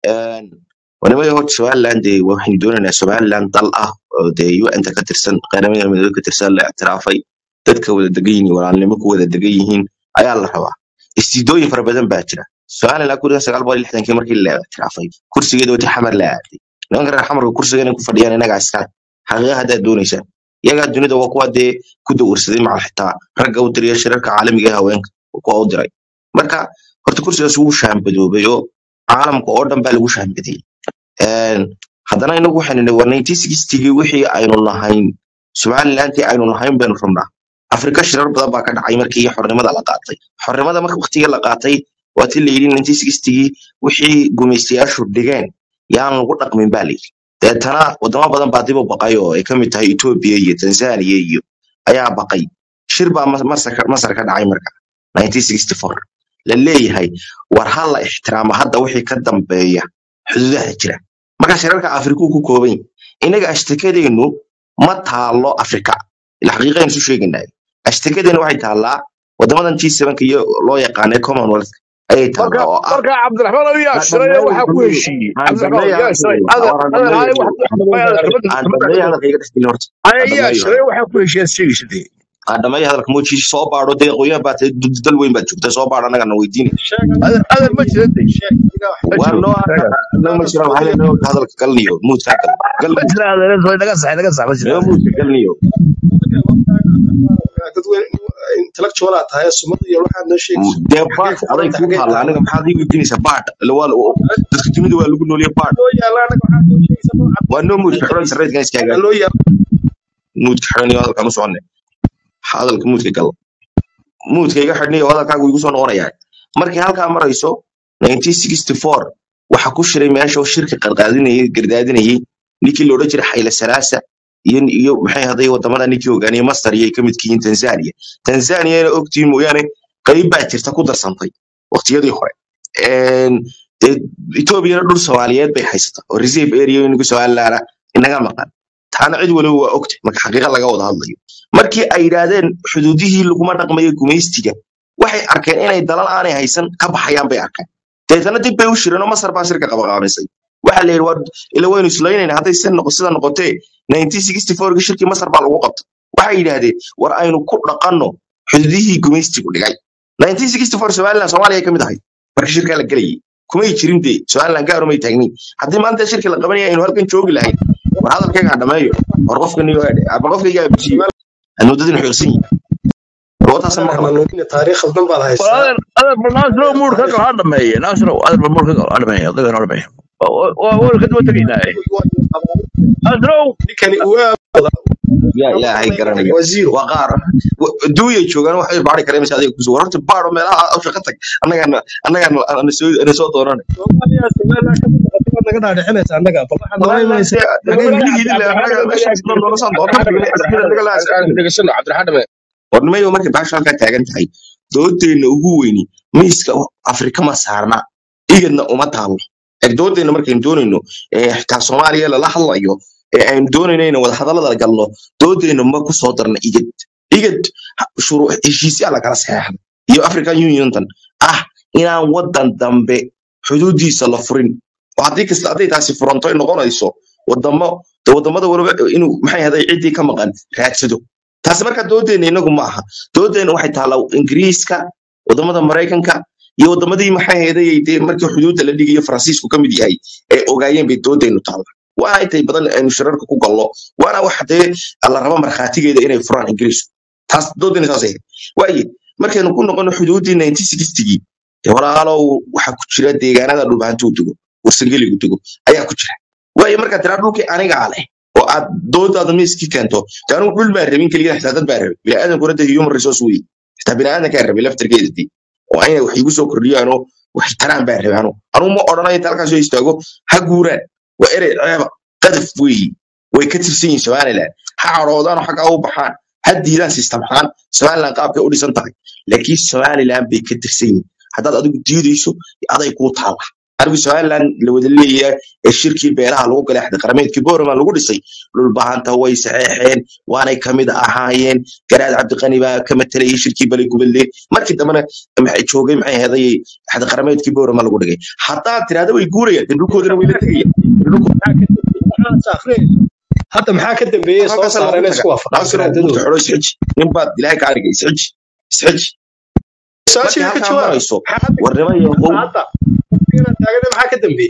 wanimada horta somaliland dee waxaynu doonaynaa somaliland dal ah oo dee un-ta ka tirsan qaramada midoobe ka tirsan la ictiraafay dadka wada degan yihiin walaalnimo ku wada degan yihiin ayaa la rabaa istiidooyin fara badan baa jira somaliland kun sagaal boqol iyo lixdankii markii la ictiraafay kursigeeda wati xamar la aaday nimanka reer xamarka kursiga inay ku fadhiyaan inagaa iskale xaqiiqa haddaad doonaysaan iyagaa dunida waa kuwa dee ku dawrsaday macal xitaa ragga u diriya shirarka caalamiga ee haweenka waa kuwa u diray marka horta kursigaas wuu shaambadoobay oo caalamka oo dhan baa lagu shaambadiyey haddana inagu waxaynu nihi war nineteen sixtygii wixii aynu lahayn somalilandtii aynu lahayn baynu rabnaa afrika shirar badan baa ka dhacay markii xornimada la qaatay xornimada marka waqtigii la qaatay waa ti la yidhi nineteen sixtygii wixii gumaystayaashu dhigeen yaan lagu dhaqmin baa layidhi deetana wadamo badan baa dib u baqay oo ay ka mid tahay etoobiya iyo tanzania iyo ayaa baqay shir baa Mas- masar ka masar ka dhacay marka 1964 la leeyahay war ha la ixtiraamo hadda wixii ka dambeeya xuduudaha jira marka shirarka afrikuu ku kooban yahay inaga ashtakadeennu ma taalo afrika ila xaqiiqaynu isu sheegaynay ashtakadeennu waxay taallaa wadamadan g sevenka iyo loo yaqaanay commonwealth ayay marka taallaa oo ah marka cabdiraxmaan oo yaa aan shiray dambeeyo waxaa ku dambeeyo heshiiyey aan cabdiraxmaan dambeeyo yaa shiray hadalkayga adeer waan adeer dambeeyo haye wax dambeeyo wax aan kabada dambeeyo kabada hadalkayga dhexgelin horta aye aan yaa dambeeyo shiray waxaa ku heshiiyeen sheegaysa aan dambeeyo hadalka mooji soo baadho dee qoyaan baa tahay dad dal weyn baad joogtaa soo baadho annagana weydiin adeer adeer ma jira de ma waa jiro noo sheega annaga ma jira maxaa leeyahay noo hadalka galniyo muudka gal gal ma muudka jira adeer way naga sax naga sax ma jira noo adeer muudka galniyo intellectual aad tahay sumad iyo waxaad noo sheegayso dee xagee baad ku aday qoranta kuu xagee taalla taalla aniga maxaad ii weydiinaysaa baad waa dadka dunida waa lagu nooliya baad loo yaala anaga waxaad noo sheegaysaa noo waa noo muudka xiran sarreedkan iska cadaan hagaag loo yaala muudka xiran iyo hadalka ma soconne hadalka muudka gal muudka iga xidhniyo hadalkaagu igu soo noqonayaa markay halkaa marayso 1964 waxa ku shiray meesha oo shirka qarqaadinayay gardaadinayay ninkii la odhan jiray xayla salaasa iyo iyo maxay haday wadamada ninkii hogaaniyay masar iyo ay ka midka yihiin tanzania tanzaniana ogtiin mooyaane qayb baa jirta ku darsantay waqtiyadii hore Een, dee etoobiyana dhul soomaaliyeed bay haysata oo reserve area inagu somalilaana inaga maqan taana cid waliba waa ogtay marka xaqiiqa laga wada hadlayo markii ay yidhaahdeen xuduudihii laguma dhaqmayo gumaystiga waxay arkeen inay dalal aanay haysan ka baxayaan bay arkeen deetana dib bay u shireen oo masar baa shirka qabaqaabisay waxa la yidhi waa ila waynu islaynayna hadday sida noqo sida noqotee 1964 shirkii masar baa lagu qabtay waxay yidhaahdeen war aynu ku dhaqanno xuduudihii gumaystigu dhigay 1964 somaliland soomaaliya ka mid ahay marka shirkaa la gelayay kumay jirin dee somaliland gaar umay taagnin haddii maanta shirki la qabanaya aynu halkan joogi lahayn war hadalkayga ha dhameeyo war qofkan iyo war qofkayga ha bujiyo hanuudadin xoogsan yihin wataasa anaga maqla hanuunin taariikh khaldan baad war haysaa adeer adeer bal naasiro muur ka gal ha dhameeye naasiro adeer bal muur ka gal ha dhameeye adiga ha dhameeye waa waa ka daba tegaynaa naasiro ninkani waa yaa ilaahay garanaya waa zero waa qaar duuyay joogaan waxay baari kareen mise adiga kusoo war horta baaro meelaha awsha ka tag annagaan annagaan ana soo ana soo doonane soomaaliya somaliland ka muuqata baad naga dhaadhicinaysa annaga bal waxaad nala somaliland imanaysaa dee xagee weligeedi le annaga meeshaas dhan noola soo doonta annaga la dhegeysano cabdiraxmaan dhame warnimayo markay baasha halkaa taagan tahay doodeenna ugu weyni miiska afrika ma saarna igadna uma taalo ee doodeenna markaynu doonayno ee xitaa soomaaliya lala hadlayo ee aynu doonayno inaynu wada hadallada galno doodeenna ma ku soo darna igad igad ha- shuruu heshiisyaa lagala saxeexda iyo african uniontan ah inaan wadan dambe xuduudiisa la furin oo haddii kasta hadday taasi furanto ay noqonayso wadamo de wadamada waliba inuu maxay haday ciddii ka maqan raadsado taasi marka doodeenna inagu ma aha doodeenna waxay taallaa ingiriiska wadamada maraykanka iyo wadamadii maxay hayday dee markii xuduudda la dhigayo faransiisku ka mid yahay ay ogaayeen bay doodeennu taalla waana intay badan aynu shirarka ku gallo waana wax dee la rabo markhaatigeeda inay furaan ingiriisku taas doodeenna saas ahayd waaye markaynu ku noqono xuduuddii 1960gii dee walaalow waxaa ku jira deegaanada dhulbahantuu dego warsangeligu dego ayaa ku jira waaye markaad tiraa dhulkii anigaa leh oo aad doodaada miiskii keento de anigu dhul baan rabin keliya xitaa dad baan rabin biniaadamkuna de human resource wey xitaa biniaadamkaa rabay laftarkeeda dee oo inay wax igu soo kordhiyaanoo wax taraan baan rabay anu anugu ma odhanayo inta halkaas soo istaago ha guuraan waa erey ceeba qadaf weeye way ka tirsan yihiin somaliland ha cadhoodaanoo xaggaa u baxaan ha diidaan system ahaan somaliland qaabkay u dhisan tahay laakiin somaliland bay ka tirsan yihiin haddaad adigu diidayso aday kuu taalla anigu somaliland la wada leeyahay ee shirkii beelaha lagu galay axdi qarameedkii boorama lagu dhisay dhulbahanta way saxeexeen waanay kamid ahaayeen garaad cabdiqani baa ka matalayay shirkii balay gubadle markii dambena maxay joogay maxay ahaday axdi qarameedkii boorama lagu dhigay haddaad tirahda way guurayaan dee dhulkoodana way la tegayaan Dee dhulko- maxaa akhriyayso hadda maxaa ka dambeeyey soo halkaasa lagu saareen tagaa isku waafaqaan naasiro garaadadooda xoro isxiji ninbaad ilaahay kaa dhigay isxiji isxiji markay su-aashiga ka halkaa jawaab marayso maxaa hadda warnimo yahow hadda inaan taagana maxaa ka dambeeyey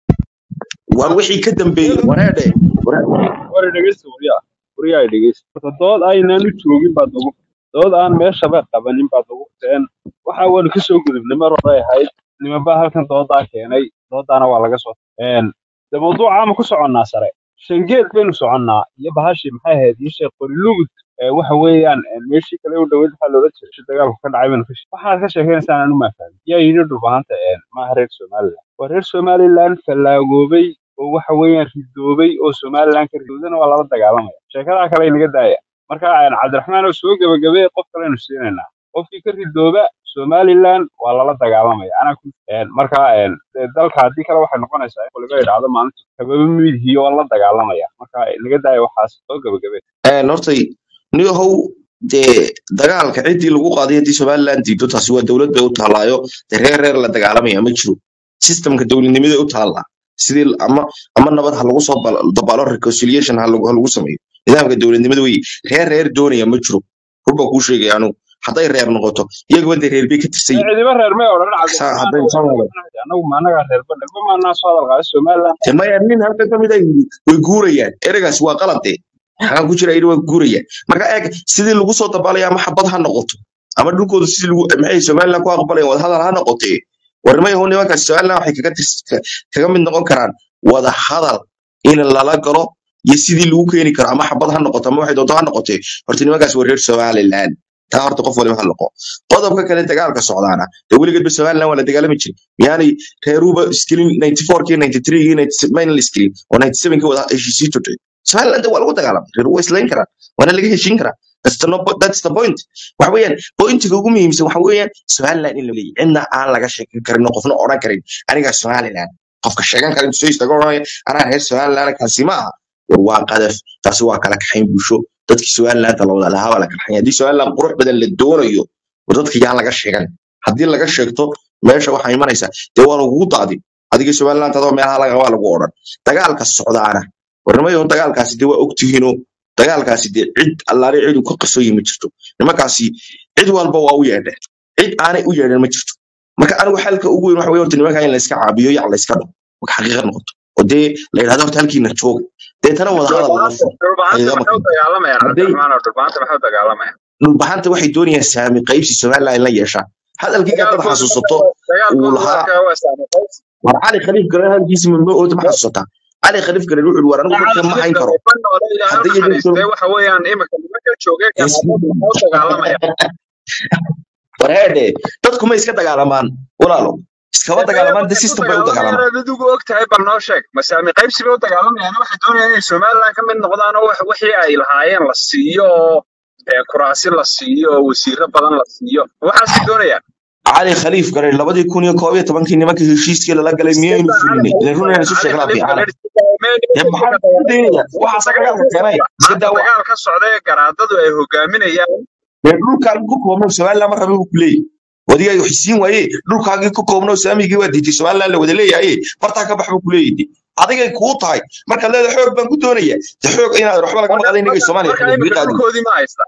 war wixii ka dambeeyey wareedhe waree- war dhegeysta waryaa waryaa dhegeysta horta dood aynaan u joogin baad ugu dood aan meeshaba qabanin baad ugu teen waxa waanu kasoo gudubnay mar hore ahayd nimanbaa halkan doodaa keenay doodaana waa laga soo een de mawduuca ma ku soconnaa sare shangeed baynu soconnaa iyo bahashii maxay ahayd iyo sheekh qorilugud ee waxa weeyaan een meeshii kale u dhoweyd waxaa loola jiray shi dagaalku ka dhacay baynu ka she- waxaad ka sheekaynaysaan anu maafahmin yaa yidhi dhulbahanta een maaha reer somaliland waa reer somaliland fallaagoobay oo waxa weeyaan ridoobay oo somaliland ka ridoodana waa lala dagaalamaya sheekadaa kale inaga daaya marka een cabdiraxmaan oo soo gebagabee qof kalenu siinaynaa qofkii ka ridooba somaliland waa lala dagaalamaya anaa ku een marka een dee dalka haddii kale waxay noqonaysaa in waliba idhaahdo maalinta kababa midihiyo waa la dagaalamaya marka inaga daaya waxaas soo gebagabee een hortay niyahow dee dagaalka ciddii lagu qaaday haddii somaliland diido taasi waa dowlad bay u taallaayo dee reer reer la dagaalamaya ma jiro systemka dowladnimada u taallaa sidii ama ama nabad ha lagu soo bal- dabaalo reconciliation ha lagu ha lagu sameeyo nidaamka dowladnimada wey reer reer doonaya ma jiro rubba kuu sheegaya anugu hadday reer noqoto iyaguba dee reer bay ka tirsan yihiin cidiba reer may odhan Saa cabdiraxmaan hadday soo wado anagu ma anagaa reerba reerba maanaa soo hadal qaaday somaliland dee maya nin halkan ka mid a yidhi way guurayaan ereygaasi waa qalad dee maxaa ku jira yidhi waa guurayaan marka eeg sidii lagu soo dabaalaya ama xabad ha noqoto ama dhulkooda sidii lagu maxay somaliland ku aqbalayaan wadahadal ha noqotee warnimayahu nimankaasi somaliland waxay kaga tirs- ka- kaga mid noqon karaan wada hadal in lala galo iyo sidii lagu keeni karo ama xabad ha noqoto ama waxay doonto ha noqotee horta nimankaasi waa reer somaliland taa horta qof waliba ha noqo qodobka kale dagaalka socdaana dee weligeedba somaliland waa la dagaalami jiray miyaanay reeruba iskilin 94kii 93kii 97 mayna la iskilin oo 97kii wada heshiisii jirtay somaliland waa lagu dagaalamay reer waa islayn karaan waana laga heshiin karaa That's the, no, that's the point. Waxa weeyaan pointiga ugu muhiimsan waxa weeyaan Somaliland in la leeyahay cidna aan laga sheekan karin oo qofna odhan karin aniga Somaliland qofka sheegan kara intuu soo istaago oranaya anaa reer Somaliland kaasi ma aha war waa qadaf taasi waa kala kaxayn bulsho dadkii Somaliland la wada lahaa waa la kala kaxayn haddii Somaliland qurux badan la doonayo war dadka yaan laga sheegan haddii laga sheegto meesha waxaa imanaysaa dee waa lagugu daadi adiga Somaliland adoo meelaha laga waa lagu odhan dagaalka socdaana warnimayo dagaalkaasi dee waa ogtihiinoo dagaalkaasi dee cid allaale cid uu ka qasoyi ma jirto nimankaasi cid walba waa u yeedheen cid aanay u yeedhen ma jirto marka anigu xalka ugu weyn waxa wey horta nimanka in la iska caabiyo yac la iska dhaho marka xaqiiqa noqoto oo dee la yidhahdo horta halkiina jooga deetana wada hadal lala furo dhulbahanta xaqiiqa maxay u marka dagaalamayaan hadday cabdiraxmaan oo dhulbahanta maxay u dagaalamayaan dhulbaxanta waxay doonayaan saami qaybsi somaliland in la yeeshaan hadalkii gaadada dagaalkooda xasuusato uu dagaalkooda lahaa warka waa saamaxays war cali khaliif garan halkiisi ma oota ma xasuusataa cali khaliif garan wuxuu war anigu dadka ma hayn karo ma noole ilaahay u hadday idin naxariistay waxa weeyaan imika nimanka joogay ganaadada maxay u dagaalamayaan wareedhe dadku ma iska dagaalamaan walaalo iskama dagaalamaan de waxay u system bay u dagaalamaan dagaalamayaan adigu og tahay bal noo sheeg masaami qaybsi bay u dagaalamayaan waxay doonayaan inay somaliland ka mid noqdaan oo wax- wixii ay lahaayeen la siiyo oo ee, kuraasi la siiyo oo wasiiro badan la siiyo waxaasay doonayaan cali khaliif garan labadii kun iyo koob iyo tobankii nimankii heshiiskii lala galay miyaynu fulinay ilan runayna isu cali sheegnaa khaliif fiicana galer dee maxaa ku daynaya waxaasa dagaalka keenay iska maanta daawa dagaal ka socda ee garaadadu ay hogaaminayaan dee dhulkaagii ku koobno somaliland mar rabi ku leeyahy wadiga xisiin waaye dhulkaagii ku koobno saamigii waa diitay somaliland la wada leeyahay bartaa ka bax buu ku leeyahay adigay kuu tahay marka leeda xoog baan ku doonaya de xoog inaad waxba lagama qaada inagay soomaaliya marka xidid imika qaadi dhulkoodii ma haystaan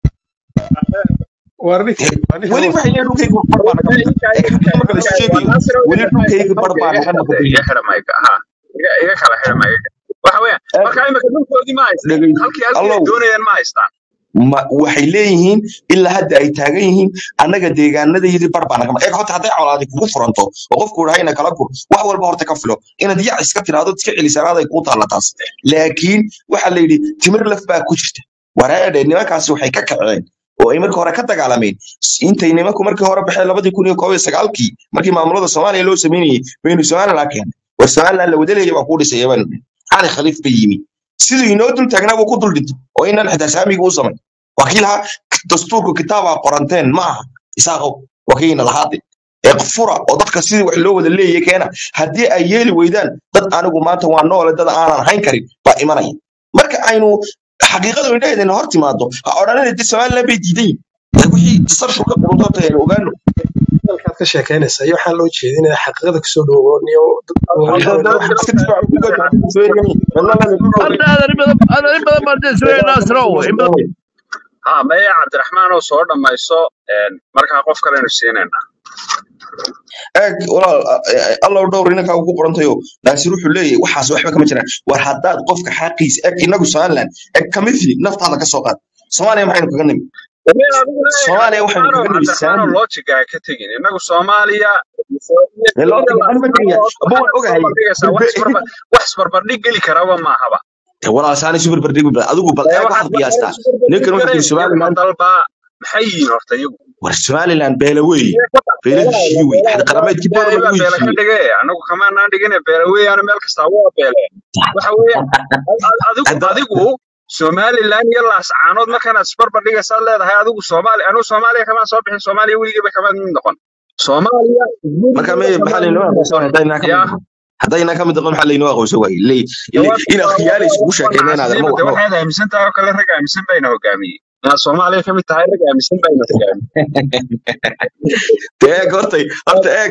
war ninka war ninka weli hoos waxay leeyihin dhulkayga bar baa naga maqan ee xaqiiqa marka la isu sheegayo weli dhulkayga bar baa naga maqan iga xidha mayga ha iga iga kala xidha mayga waxa weeyaan marka imika dhulkoodii ma haystaan dhegay halkii halkii ay allow doonayaan ma haystaan ma waxay leeyihiin ilaa hadda ay taagan yihiin annaga deegaanadayadii bar baa naga maqan eeg horta hadday colaadi kugu furanto oo qofku dhahay ina kala gur wax walba horta ka filo inaad yac iska tiraahdo iska celisanaad ay kuu taalla taas laakiin waxaa la yidhi timir laf baa ku jirta wareedhe nimankaasi waxay ka kaceen oo ay markii hore ka dagaalameen intay nimanku markii hore baxeen labadii kun iyo koob iyo sagaalkii markii maamulada soomaaliya loo sameynayey baynu somaliland keenay war somaliland la wadaleeya baa kuu dhisay yaban cali khaliif bay yimi siduu inoo dul taagnaa buu ku dul dhintay oo inaan xitaa saamiga u samay waa kii lahaa dastuurku kitaabaa qoranteen ma aha isaaqow waa kiina lahaade ee fura oo dadka sidii wax loo wada leeyahay keena haddii ay yeeli weydaan dad anigu maanta waa noole dad aanan hayn karin baa imanaya marka aynu xaqiiqadu indhaheedana hor timaado ha odhanina de somaliland bay diidan yihin Ee wixii tasarshur ka qurunto horta aynu ogaano halkaad ka sheekaynaysa iyo waxaan loo jeedinaya xaqiiqada kusoo dhawooniyo Hadda- hadda wax iska difaaco ku gaadho, hadda soo eryanaya. Wadnaha la difaaco. hadda adan in badan adan in badan baan dee sugaya naasrow in badan ha maya cabdiraxmaan oo soo dhammayso een, markaa qof kalenu siinayna eeg walaal allow dhowr inankaa ugu qorantayo naasir wuxuu leeyahay waxaas waxba kama jiraan war haddaad qofka xaqiisa eeg inagu somaliland eeg kamidli naftaada ka soo qaad soomaaliya maxaynu kaga nimi soomaaliya waxaynu kaga nimi cabdiraxmaan oo saami loojiga ha ka tegin innagu soomaaliya ee loo tagay anu ma tegaya aba waan ogahay dhigaysaa wax isbarbar- wax isbarbardhig geli karaba maahaba Dee walaal saani super bardhig adigu bal eeg waxaad qiyaastaa ninkan wuxuu yiri somaliland dalbaa maxay yihiin horta iyagu war somaliland beela weeye beela heshiiye wey xad qarameedkii boor ilaahay lagu baa beela ka heshiiyey dhige anagu kamaanaan dhigine beela weeyaana meel kastaa waa beele waxa weeye adigu Hadda- adigu somaliland iyo laascaanood markanaad isbarbar dhigaysaad leedahay adigu soomaali anigu soomaaliya kamaan soo bixin soomaaliya weligiiba kamaan mid noqon soomaaliya marka me maxaa laynoo aqoonsan haddaynaa ka ya mid haddaynaa ka mid noqon maxaa laynoo aqoonsan waaye Ilay- ilay- in akhyaali iskugu sheekeyna inaad armo de waxaad aaminsan tahay oo kale rag aaminsan bayna hogaamiyey inaad soomaaliya ka mid tahay rag aaminsan bayna hogaamiyey dee eeg hortay horta eeg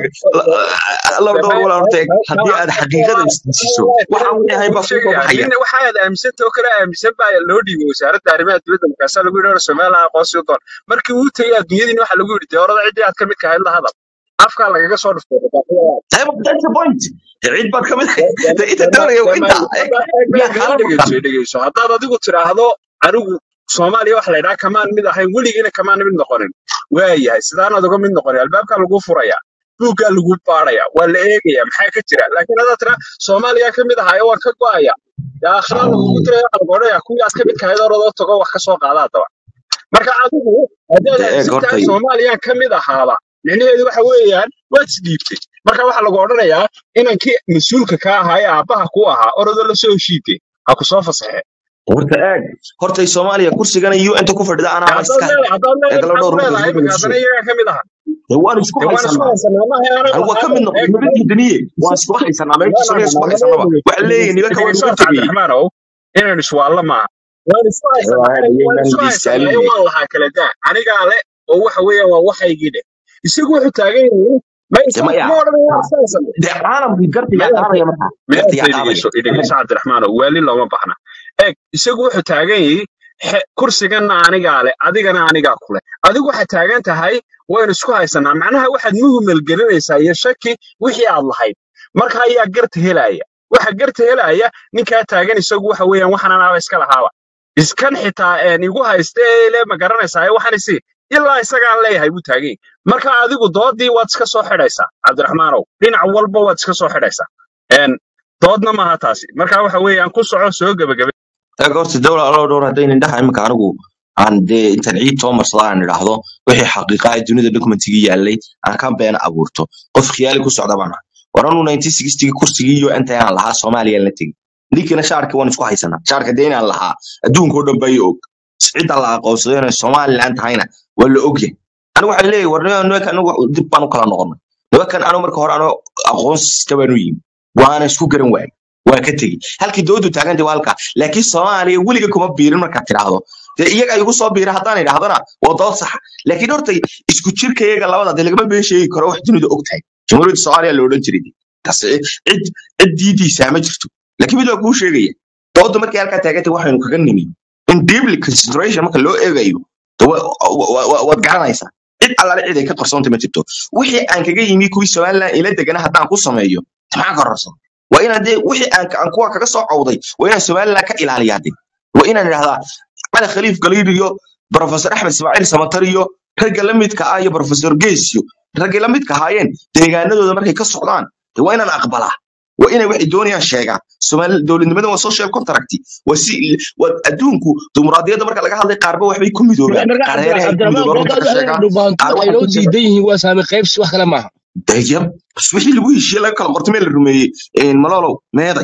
allow dhowr walaal horta eeg haddii aad xaqiiqada isdisiso waxaan wixii ahayn baa kuu soo baxaya nin waxaad aaminsanta oo kale aaminsan baa loo dhiibay wasaaradda arrimaha dibadda markaasaa lagu yidhi hore somaliland aqoonsi u doon markii uu tegay adduunyadiina waxaa lagu yidhi dee horada ciddii aad ka mid kahayd la hadal afkaa lagaga soo dhuftay Dee, but that's the point cid baad ka mid dee inta doonaya waa inta eeg yaa kaala maqan dhegeyso dhegeyso haddaad adigu tiraahdo anigu soomaaliya waxa la yidhaha kamaan mid ahayn weligiina kamaan mid noqonin waayahay sidaanaad uga mid noqonin albaabkaa lagu furaya buuggaa lagu baaraya waa la eegaya maxaa ka jira laakiin haddaad tiraa soomaaliya ka mid ahaayo waan ka go'aya yaa akhraa lagugu diraya qalgoodhaya kuwii aad ka mid kahayd orodoo tago wax ka soo qaada haddaba marka adigu haddaad dee eeg aaminsan tahay hortay soomaaliyaan ka mid ahaaba micnaheedu waxa weeyaan waad isdhiibtay marka waxaa lagu odhanayaa inankii mas-uulka ka ahaa ee aabbaha ku ahaa orodoo lasoo heshiitay ha ku soo fasaxe horta eeg hortay soomaaliya kursigana un-ta ku fadhida anaa ma haddaad iska leedahay haddaad eeg leedahay allow maxaad dhowr ku marka leedahay isma iminka haddana bedelso iyagaa ka mid aha dee waan isku dee waan isku haysanaa haysanaa maaha anagu anigu waa ka mid anagu noqday eeg nabad diidaniye waan isku haysanaa meesha samaye isku haysanaba waxa leeyahay nimanka waan dhegeyso uga tegayey cabdiraxmaanow inaan iswaallo maaha waan isku haysanaa waan ayaynan isku haysanaa diistaalin waan lahaa kala daa anigaa le oo waxa weeyaan waa waxaygii dheh isagu wuxuu taagan yahay ma dee isagu maya kuma odhanaya waan isku haysanay dee caalamkii gartigaa qaadaya markaa gartigaa qaadaya dhegeyso dhegeyso cabdiraxmaanow waali looma baxna eeg isagu wuxuu taagan yahay xe- kursiganna anigaa le adigana anigaa kule adigu waxaad taagan tahay waynu isku haysanaa macnaha waxaad muhumel gelinaysaa iyo shaki wixii aad lahayd marka ayaa garta helaya waxa garta helaya ninkaa taagan isagu waxa weeyaan waxan anaaba iska lahaaba iskan xitaa een igu hayste ee le ma garanaysaa waxan isi ilaa isagaan leeyahay buu taagan yahay marka adigu doodii waad iska soo xidhaysaa cabdiraxmaanow dhinac walba waad iska soo xidhaysaa een doodna maaha taasi marka waxa weeyaan ku soco soo gebagabe eeg horta dowla allow dhowr haddayn indhaha imika anigu aan dee intaan ciid soo marsada aan idhaahdo wixii xaqiiqa ah dunida documentigii yaalay aan ka beena abuurto qof khiyaali ku socda baan ahay war anu 1960 kursigii iyo inta aan lahaa soomaaliya la tegin ninkina shaarka waan isku haysanaa shaarka dee inaan lahaa adduunka oo dhan baa i og cidda la aqoonsaday inay somaliland tahayna waa la ogyahay anigu waxaan leeyahay war nimanka anigu dib baan u kala noqonay nimankan anigu marka hore anigu aqoonsista baan u yimi waana isku garan waayay waa ka tegi halkii doodu taagantay waa halkaa laakiin soomaaliya weliga kuma biirin markaad tidhaahdo dee iyaga igu soo biira haddaan idhahdana waa dood saxa laakiin horta isku jirka iyaga labada dee lagama been sheegi karo wax dunida og tahay jamhuuriyadda soomaaliya la odhan jiray taas cid cid diidiisaa ma jirto laakiin mid waa kuu sheegaya dooda markay halkaa taagantay waxaynu kaga nimi in deeply consideration marka loo eegayo dee wa- wa- wa- waad garanaysaa cid allaale cid ay ka qarsoontay ma jirto wixii aan kaga yimi kuwii somaliland ila degana haddaan ku sameeyo maxaa ka rarsan waa inaan dee wixii aan aan kuwa kaga soo cawday waa inaan somaliland ka ilaaliyaa de waa inaan idhahdaa cali khaliif galiir iyo professor axmed ismaaciil samatar iyo ragga la midka ah iyo professor geesyo raggay la midka ahaayeen deegaanadooda markay ka socdaan dee waa inaan aqbalaa waa inay waxay doonayaan sheegaan somaali dowladnimada waa social contract waa si waa adduunku dimuqraadiyadda marka laga hadlay qaarba waxbay ku midoobaan marka qaar reerahay ku cabdiraxmaan midoobaan runta ka markaad sheegaan dhubaantada qaar ay waxay noo ku sheegaan diidan yihiin waa saami qaybsi wax kale maaha dayab bas wixii lagu heshiiyey laga kala qortay meel la rumeeyey malolow meeday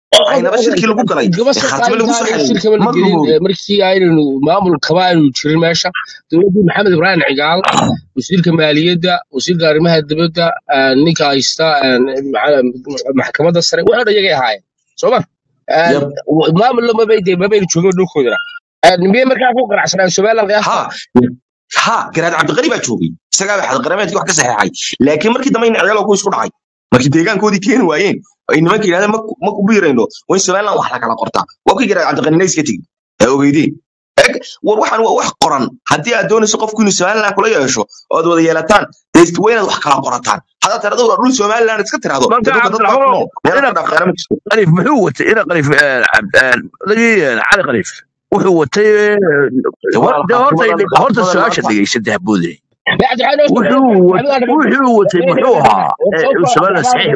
aynaba shirkii lagu galay gaba ee soo khaatime lagu soo qaadintaan xareeyey shirkaba la ma gelin rumoobin ee markii aynu maamulkaba aynu jirin meesha dowladdii maxamed ibraahim cigaal wasiirka maaliyadda wasiirka arrimaha dibadda ah, ninka haysta ah, maca- maxkamadda sare waxoo dhan iyagay ahaayeen soo ma yab maamullo mabay de mabayna joogin dhulkoodana miyay markaa ku qanacsanaan somaliland qiyaasta ha ha garaad cabdiqani baa joogay isagaa baa xadqarameedkii wax ka saxeexay laakiin markii dambe in ciyaal ku isku dhacay markii deegaankoodii keeni waayeen ay nimanka yidhahdeen "Ma ku- ma ku biirayno waa in somaliland wax la kala qortaa waa kii garaad cabdiqanina iska tegi ee ogeydeen Eg, war waxaan waa wax qoran haddii aad doonayso qofku inuu somaliland kula yeesho oo aad wada yeelataan dee waa inaad wax kala qorataan haddaad tirahdo waa dhul somaliland iska tirahdo dee marka dhulka dad baa ku cabdiraxmaan nool meelaad ina ka dhaafeena ma jirto qaliif muxuu watay ina qaliif lagii cali qaliif wuxuu watay dee waa de horta khaatimadan horta khaatimadan su-aasha maanta dhegeysa haboode cabdiraxmaan wuxuu wat- wuxuu watay muxuu ahaa ee somaliland saxiix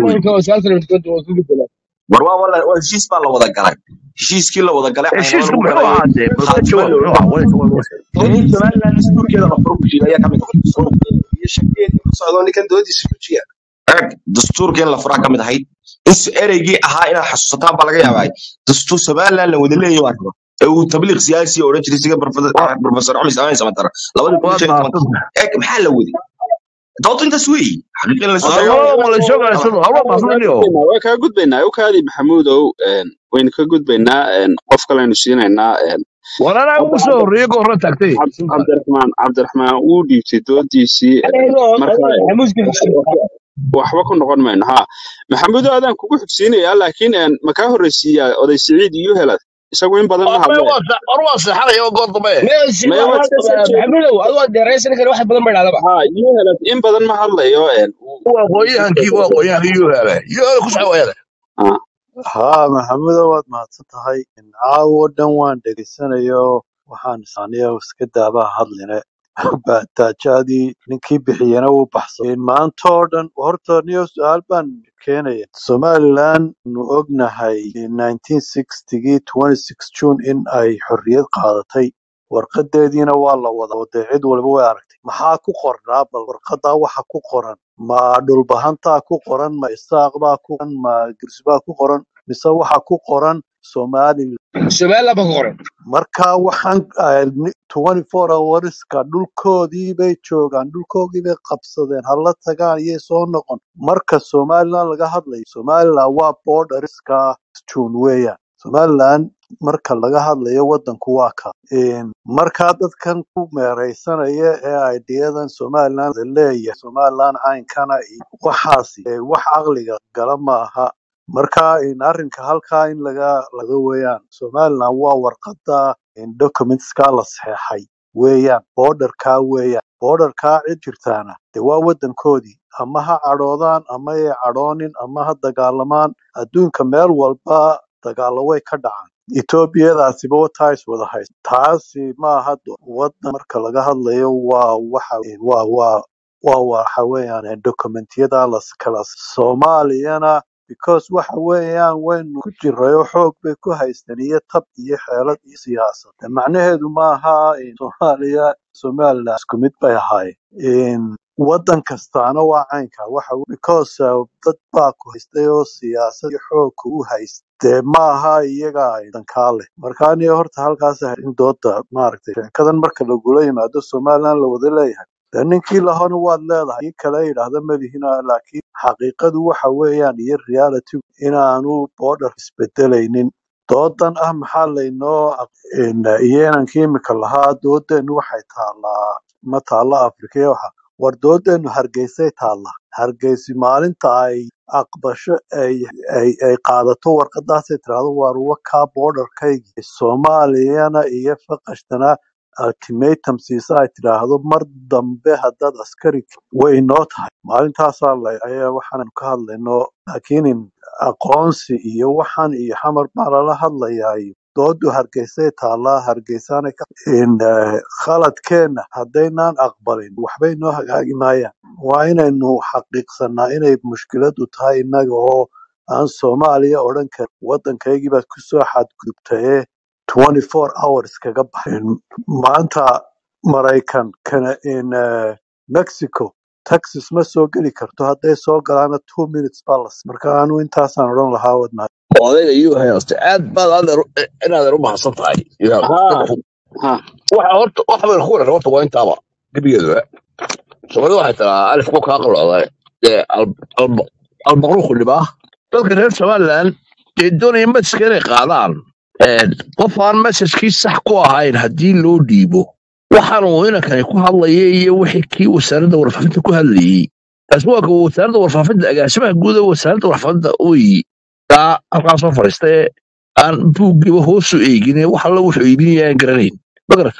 wey war waa wala waa heshiis baa la wada galay heshiiskii la wada galay caynaba heshiisku lagu muxuu galay ahaa dee balka khaatima jawaab la muxuu oran ahaa walaal in somaliland dastuurkeeda la furo kushiida ayaa kamid ah iyo shakeedii ku socdo ninkan doodiisa gujiya eeg dastuurka in la furaa kamid ahayd in s- ereygii ahaa inaad xasuusataan baa laga yaabaa dastuur somaliland la wada leeyahay waa raba ee uu tabliiq siyaasi oo odhan jiray siga professor cumar ismaaciil samatar labadii kun iyo waad shan iyo tobankii mahadsantahay eeg maxaa la waday doodu intaas weeyi xaqiiqa in la soo Waa- sheego allo ma la soo kala galaysan allo waa kaa mahadsantayo gudbaynaa waa kaa gudbaynaa ukaadi maxamuudow een, waynu ka gudbaynaa een, qof kalenu siinaynaa een, war anaa hadda ugu soo cabdi horreeyey ka horran taagtay Cab- cabdiraxmaan cabdiraxmaan wuu dhiibtay doodiisii een, marka waxba ku noqon mayno ha maxamuudo adaan kugu xigsiinayaa laakiin een, ma kaa horreysiiyaa oday siciid iyo helad isagu in badan ma war hadleen waa seexanaya goor dambe maya waad iska soo jeedin maxamudow adoo dheeraysan kara wax badan bay dhacdaba ha iyo helad in badan ma hadlayo een, wuu waa aqoonyahankii waa aqoonyahankii yoo hele yoo hele ku saxwayada ah, haa maxamedo waad mahadsan tahay caawo dhan waan dhegaysanayo waxaan isaniya iska daabaha hadline baataajadii ninkii bixiyena wuu baxsaday maanta oo dhan horta niyo su-aal baan keenaya somaliland nu ognahay 1960gii 26 june in ay xorriyad qaadatay warqadeediina waa la wada dee cid waliba way aragtay maxaa ku qornaa bal warqadaa waxa ku qoran ma dhulbahantaa ku qoran ma isaaq baa ku qoran ma girsbaa ku qoran mise waxa ku qoran somaliland somaliland baa ku qoran marka waxaan ah, ni- 24 hourska dhulkoodii bay joogaan dhulkoodii bay qabsadeen hala tagaan iyay soo noqon marka somaliland laga hadlayo somaliland waa borderiska june weeyaan somaliland marka laga hadlayo wadanku waa ka Een, marka dadkan ku meereysanaya ee aidiyadan somaliland la leeyahay somaliland caynkana iyo waxaasi ee wax caqliga gala ma aha marka in arrinka halkaa in laga laga weeyaan somaliland waa warqada in documentska la saxeexay weeyaan borderka weeyaan borderka cid jirtaana de waa wadankoodii ama ha cadhoodaan ama ay cadhoonin ama ha dagaalamaan adduunka meel walba dagaalo way ka dhacaan etoobiyadaasiba wataa is wada haysta taasi maaha do- wadan marka laga hadlayo waa waxa waa waa waa waxa weeyaan dokumentiyada la kala soomaaliyana because waxa weeyaan waynu ku jirayo xoog bay ku haysteen iyo tab iyo xeelad iyo siyaasad De macnaheedu maaha in soomaaliya somaliland isku mid bay ahaayeen wadan kastaana waa caynka waxa we- because uh, dad baa ku haystay oo siyaasad iyo xoog ku haysta dee maaha iyaga dankaa leh marka aniga horta halkaas ah in dooda maaragtay sheekadan marka lagula yimaado somaliland la wada leeyahay dee ninkii lahona waad leedahay kii kale yidhaahda malihina laakiin xaqiiqadu waxa weeyaan iyo reality inaanu border isbedelaynin doodan ah maxaa laynoo aq- in- iyo inankii imika lahaa doodeenu waxay taallaa ma taalla afrika iyo waxa war doodeenu hargeysay taallaa hargeysi maalinta ay aqbasho ay ay ay qaadato warqadaasay tirahdo waar wakaa borderkaygi soomaaliyana iyo faqashtana ultimatum siisa ay tidhaahdo mar dambe haddaad askari way inoo tahay maalintaasaa la ayaa waxaan ka hadlayno laakiin in aqoonsi iyo waxaan iyo xamar baa lala hadlayaa iyo doodu hargeysay taallaa hargeysaana ka in eh, khaladkeenna haddaynaan aqbalin waxbay noo hagaagi maayaan waa inaynu xaqiiqsanaa inay mushkiladu tahay innaga oo aan soomaaliya odhan karin waddankaygii baad kusoo xadgudubtaye 24 hours kaga baxin maanta maraykan kana in eh, mexico texas ma soo geli karto hadday soo galaana two minutes baa las marka anu intaasaan odhan lahaa wadnaa odayga iyuu haysta aad baad adeer inaadan u mahadsan tahay Yaa, ها dadku ها waxa horta waxa bay ku wareer horta waa intaaba gebigeeduba soomaalida waxay tiraa alif ku kaa qalooday dee al- al- albaqruuqu dhibaa dadka reer somaliland dee doonaya masaska inay qaadaan een, qof aan masaskii sax ku ahayn haddii loo dhiibo waxaan uu inankani ku hadlaya iyo wixii kii wasaaradda warfaafinta ku hadlayey taasi waa kuwa wasaaradda warfaafinta agaasimaha guud ee wasaaradda warfaafinta weyi taa halkaa soo fadhiista ee aan buuggiiba hoosu eegin wax alla wuxuu iibinaya aan garanayn magarat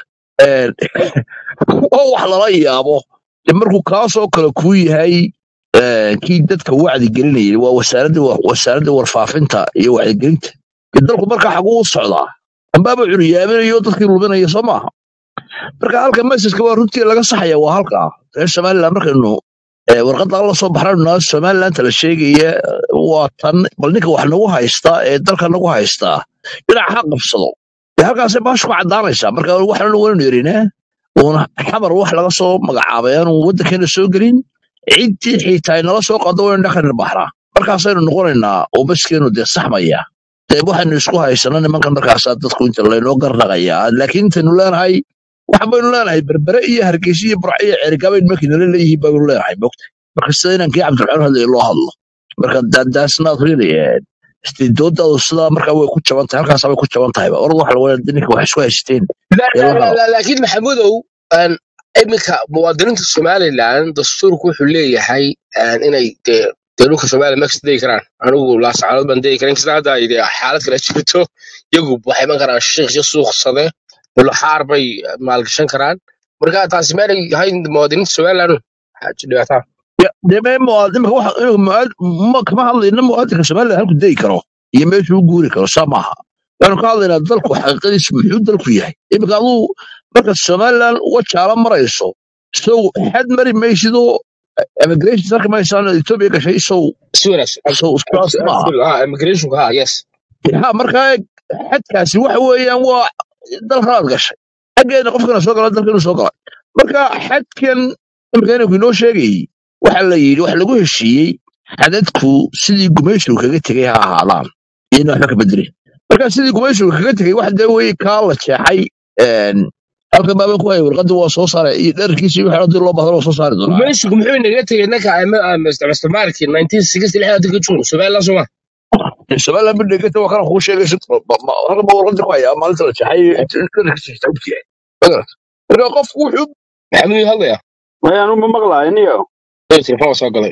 oo wax lala yaabo de markuu kaasoo kale kuu yahay eh, kii dadka wacdi gelinayay waa wasaaradda wa- wasaaradda warfaafinta iyo wacdigelinta de dalku markaa xaguu u socdaa ambaaba curyaaminayo dadkii luminaya soo maaha marka halka mesaska waa runtii laga saxaya waa halka reer somaliland markaynu eh, warqadda la soo baxnaynu somalilandta la sheegaya waa tan bal ninka wax nagu haystaa ee dalka nagu haystaa dhinac ha qabsado dee halkaasay baashu ka caddaanaysaa marka waxaanu waynu yerinaa uuna xamar wax laga soo magacaabay aanu waddankeena soo gelin ciddii xitaa nala soo qaado waynu dhaqan baxnaa markaasaynu noqonaynaa oo baskeenu dee saxmaya dee waxaynu isku haysana nimankan markaasaa dadku inta laynoo garnaqayaa laakiin intaynu leenahay waxa baynu leenahay berbere iyo hargeysa iyo burco iyo ceerigabayn markay nala leeyihiin baynu leenahay mogta marka sida inankii cabdiraxmaan hadlaya loo hadlo marka daasnaad riilayeen doodaadu sidaa markaa way ku jaban tahay halkaasa way ku jaban tahayba orad waxa lagu leeyahay ninka wax isku haysteen لا ee لا la لا hado لا لكن محمودو أن iminka muwaadiniinta somalilan dastuurku wuxuu leeyahay een, inay dee dee dhulka somaliya max degi karaan anigu laascaanood baan degi karan kasta hadda ay dee xaalad kale jirto iyagu waxay iman karaan shiikhyo suuqsade bulaxaar bay maalgashan karaan marka taasi meelay ahayn muwaadiniinta somalilan xaaji dhibaataa Ya, dee mee muwaadin imika waxa inuu muwaad- ma kama hadlayna muwaadinka somaliland halku degi karo iyo meeshuu u guuri karo saa maaha waxaanu ka hadlaynaa dalku xaqiiqadiisu muxuu dalku yahay iminka aduu marka somaliland uga jaala marayso sow xad mari maysidoo immigration sarki maysaan ethiopia gashay sow si wanaagsan sow saas maaha immigrationka ha yes ha markaa xadkaasi waxa weeyaan waa dalkanaad gashay xaggeena qofkana soo gala dalka inuu soo galay marka xadkan imika inanku inoo sheegayey waxa la yidhi waxa lagu heshiiyey xadadku sidii gumaysigu kaga tegay ha ahaadaan iyona waxba ka bedelin marka sidii gumaysigu kaga tegay wax dee wey kaa la jeexay een, halkan baaban ku haya warqadii waa soo saaray iyo dherarkiisa iyo wixii hadii loo bahdana waa soo saari doonaa gumaysigu muxuu inaga tegay ninka isticmaalkii nineteen sixty lixda dadka joogo somaliland sooma somaliland bidhegeta waa kana kuu sheegay si- ma- ma- halkan baa warqadii ku haya maalinta la jeexay dherarkiisa xitaa ogtiyahay magarat marka qofku wuxuu maxamuud hadlaya maya anu ma maqlaayo niyo telefon waa soo galay